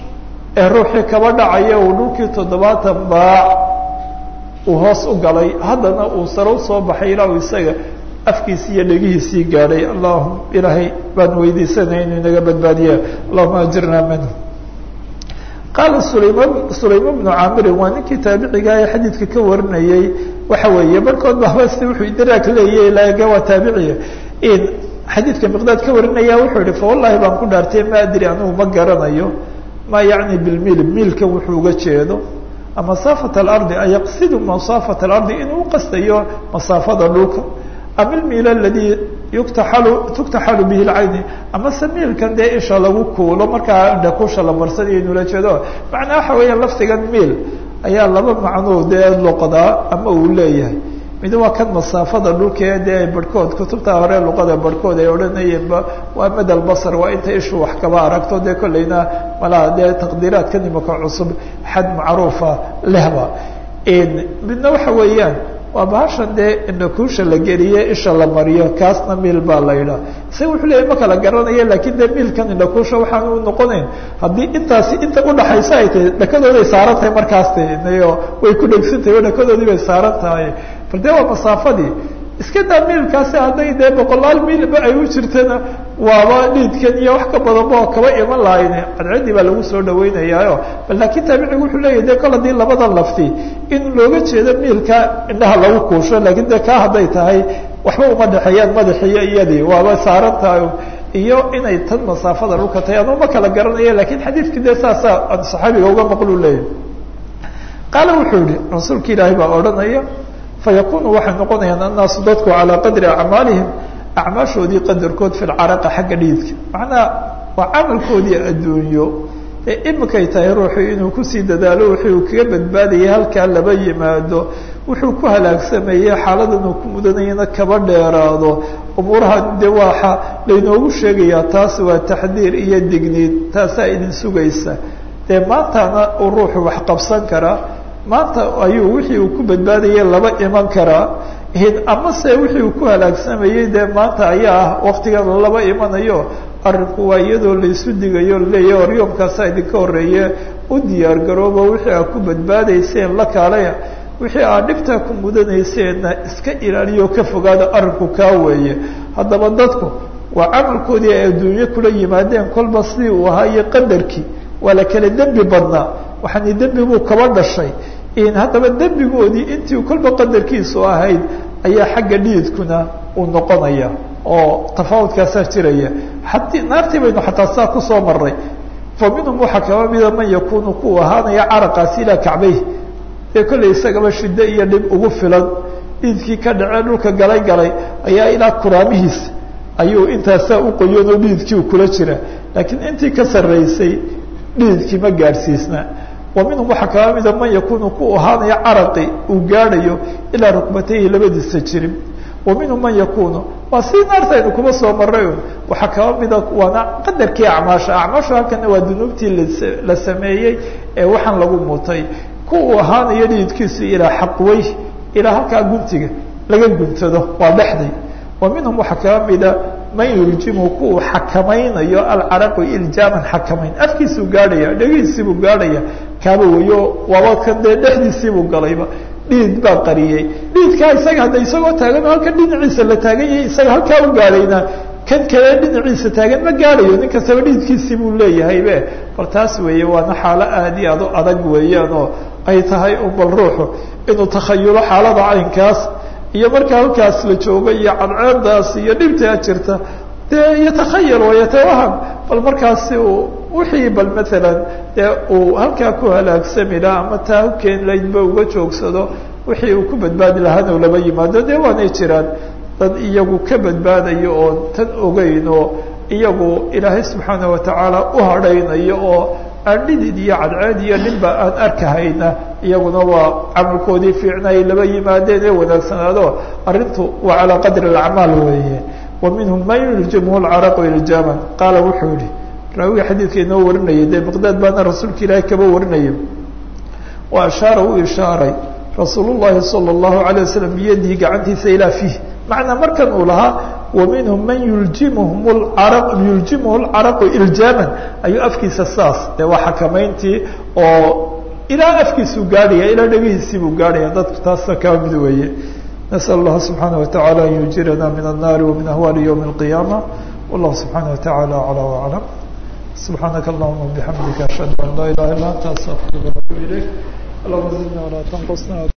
ee ruuxii kaba dhacaya uu dhulkii toddobaatan baac uu hoos u galay haddana uu sare usoo baxay ilaa uu isaga afkiisii iyo dhegihiisii gaadhay allahum ilaahay baan weydiisanaya inuu inaga badbaadiya allahuma ajirna minhu qaala sulayman sulayman bnu caamirin waa ninkii taabiciga ee xadiidka ka warinayey waxa weeye barkood ba haba si wuxuu idiraak leeyahy laga waa taabiciya in xadiidka miqdaad ka warinaya wuxuu yihi fawallahi baan ku dhaartay ma adri anigu ma garanayo ma yacni bilmil miilkan wuxuu uga jeedo masaafat alardi ayaqsidu masaafat alardi inuu uqastayo masaafada dhulka ama ilmiil aladii yuktaxalu tuktaxalu bihi lcayni ama se miilkan dee isha lagu kuulo markaa indhakusha la marsanayo inuu la jeedo macnaa waxa weeya lafdigan miil ayaa laba macnoo dee loqdaa ama uu leeyahay mid waa kan masaafada dhulkee dee barhkood kutubta hore luqada barhkood ay odhanayeenba waa madal basar waa inta ishu wax kaba aragto dee kollayna malaha dee taqdiiraadka nimaka cusub xad macruufa lehba midna waxa weeyaan waa bahashan dee indhakuusha la geliye isha la mariyo kaasna miil baa la yidhaha isaga wuxuu leeyahy ma kala garanaya lakin dee miilkan indhakuusha waxaan u noqonayn haddii intaasi inta udhaxaysa ay tahay dhakadooday saaran tahay markaas nayo way ku dhegsantahay o dhakadoodii bay saaran tahay bal dee waa masaafadii iska daa miilkaasi hadday dee boqolaal miilba ay u jirtana waaba dhiidkan iyo wax ka badanba oo kaba iman lahayne cadcadii baa lagu soo dhaweynayaayo bal laakiin taabicigu wuxuu leeyahy de kol haddii labadan lafti in looga jeedo miilka indhaha lagu kuusho laakiin de kaa hadday tahay waxba uma dhexeeyaan madaxiyo iyadii waaba saaran tahay iyo inay tan masaafada dhulka tahay anu ma kala garanaya lakin xadiidkii de saasa saxaabiga uga maqlu leeyahy qaala wuxuu yihi rasuulka ilaahay baa odhanaya fayakunu waxay noqonayaan annaasu dadku calaa qadri acmaalihim acmaashoodii qadarkood fi lcaraqa xagga dhiidka macnaha waa camalkoodii adduunyo ee imikay tahay ruuxu inuu kusii dadaalo wixii uu kaga badbaadayay halkaa laba yimaado wuxuu ku halaagsameeyey xaaladan uu ku mudanayana kaba dheeraado umuuraha de waxa laynoogu sheegayaa taas waa taxdiir iyo digniid taasaa idin sugaysa dee maantana uu ruuxu wax qabsan karaa maanta ayuu wixii uu ku badbaadayay laba iman karaa amase wixii uu ku halaagsamayey dee maanta ayaa ah waktigan laba imanayo arrinku waa iyadoo laysu digayo laleeyahy oryoomkaasaa idinka horeeye u diyaar garoobo wixii aad ku badbaadayseen la kaalaya wixii aad dhibtaa ku mudanayseena iska ilaaliyo ka fogaada arrinku kaa weeye haddaba dadku waa camalkoodii ay adduunyo kula yimaadeen kolba sidii uu ahaa iyo qadarkii waa la kala dembi badnaa waxaani dembi buu kaba dhashay haddaba dembigoodii intii kolba qadarkiisu ahayd ayaa xagga dhiidkuna uu noqonaya oo tafaawudkaasaa jiraya ati naartii baynu xataa saa kusoo maray fa minhum waxaa kaba mida man yakunu ku ahaanaya caraqaasi ilaa kacbayh dee kollay isagaba shiddo iyo dhib ugu filan dhiidkii ka dhacee dhulka galay galay ayaa ilaa kuraamihiis ayuu intaasaa u qoyan oo dhiidkii u kula jira laakiin intii ka sarraysay dhiidkii ma gaadhsiisna wa minhum waxaa kaba mida man yakunu ku ahaanaya caraqi uu gaadhayo ilaa rukbatayhi labadiisa jirin wa minhum man yakunu waa si naartaynu kuma soo maray un waxaa kaba mida waana qadarkii acmaasha acmaashu halkana waa dunuubtii la sameeyey ee waxaan lagu mutay ku uu ahaanayo dhiidkiisu ilaa xaqwey ilaa halkaa guntiga laga guntado waa dhexday wa minhum waxaa kaba mida man yuljimu ku uu xakamaynayo alcaraqu iljaaman xakamayn afkiisuu gaadhaya dhegihiisiibuu gaadhaya kaaba weyo waaba kan dee dhexdiisiibuu galayba dhiid baa qariyey dhiidkaa isaga hadda isagoo taagan oo halkan dhinaciisa la taagan yahay isaga halkaa u gaadhayna kan kale dhinaciisa taagan ma gaadhayo nin kastaba dhiidkiisii buu leeyahay be bal taas weeye waana xaalo aada iyo aad u adag weeyaan oo ay tahay un bal ruuxu inuu takhayulo xaalada caynkaas iyo marka halkaas la joogo iyo cadceedaas iyo dhibtaa jirta dee yatakhayal wayatawaham bal markaasi uu wixii bal maalan dee uu halkaa ku halaagsami laha ama taa u keeni laydba uga joogsado wixii uu ku badbaadi lahaana u laba yimaado dee waanay jiraan dad iyagu ka badbaadayo oon tan ogeyn oo iyagu ilaahay subxaana watacaala u hadhaynayo oo aan dhidid iyo cadceed iyo dhibba aan arkahayna iyaguna waa camalkoodii fiicna ay laba yimaadeen ee wanaagsanaado arrintu waa calaa qadri alacmaal weeye wa minhum man yuljimuhu lcaraqu iljaaman qaala wuxuu yihi raawiga xadiidka inoo warinayay dee miqdaad baana rasuulka ilaahay kaba warinaya wa ashaara u ishaaray rasuul llahi sala allahu alay wasalam biyadihi gacantiisa ilaa fiih macnaa markan uu lahaa wa minhum man yuljimuhum lcara yuljimuhu lcaraqu iljaaman ayuu afkiisa saas dee waa xakamayntii oo ilaa afkiisuu gaadhaya ilaa dhegihiisiibuu gaadhaya dadku taasa kaba mid weeye nasأl اllaha subxaanaه wataعala an yujirana min الnari wamin ahwali ywm الqiyama wallahu subxaanaه wataعala aclى وaclam subxaanaka allahuma bixamdika ashhadu an laa ilaha illa anta astaqfiruka watuub ilayk allahuma zidna walaa tanqusna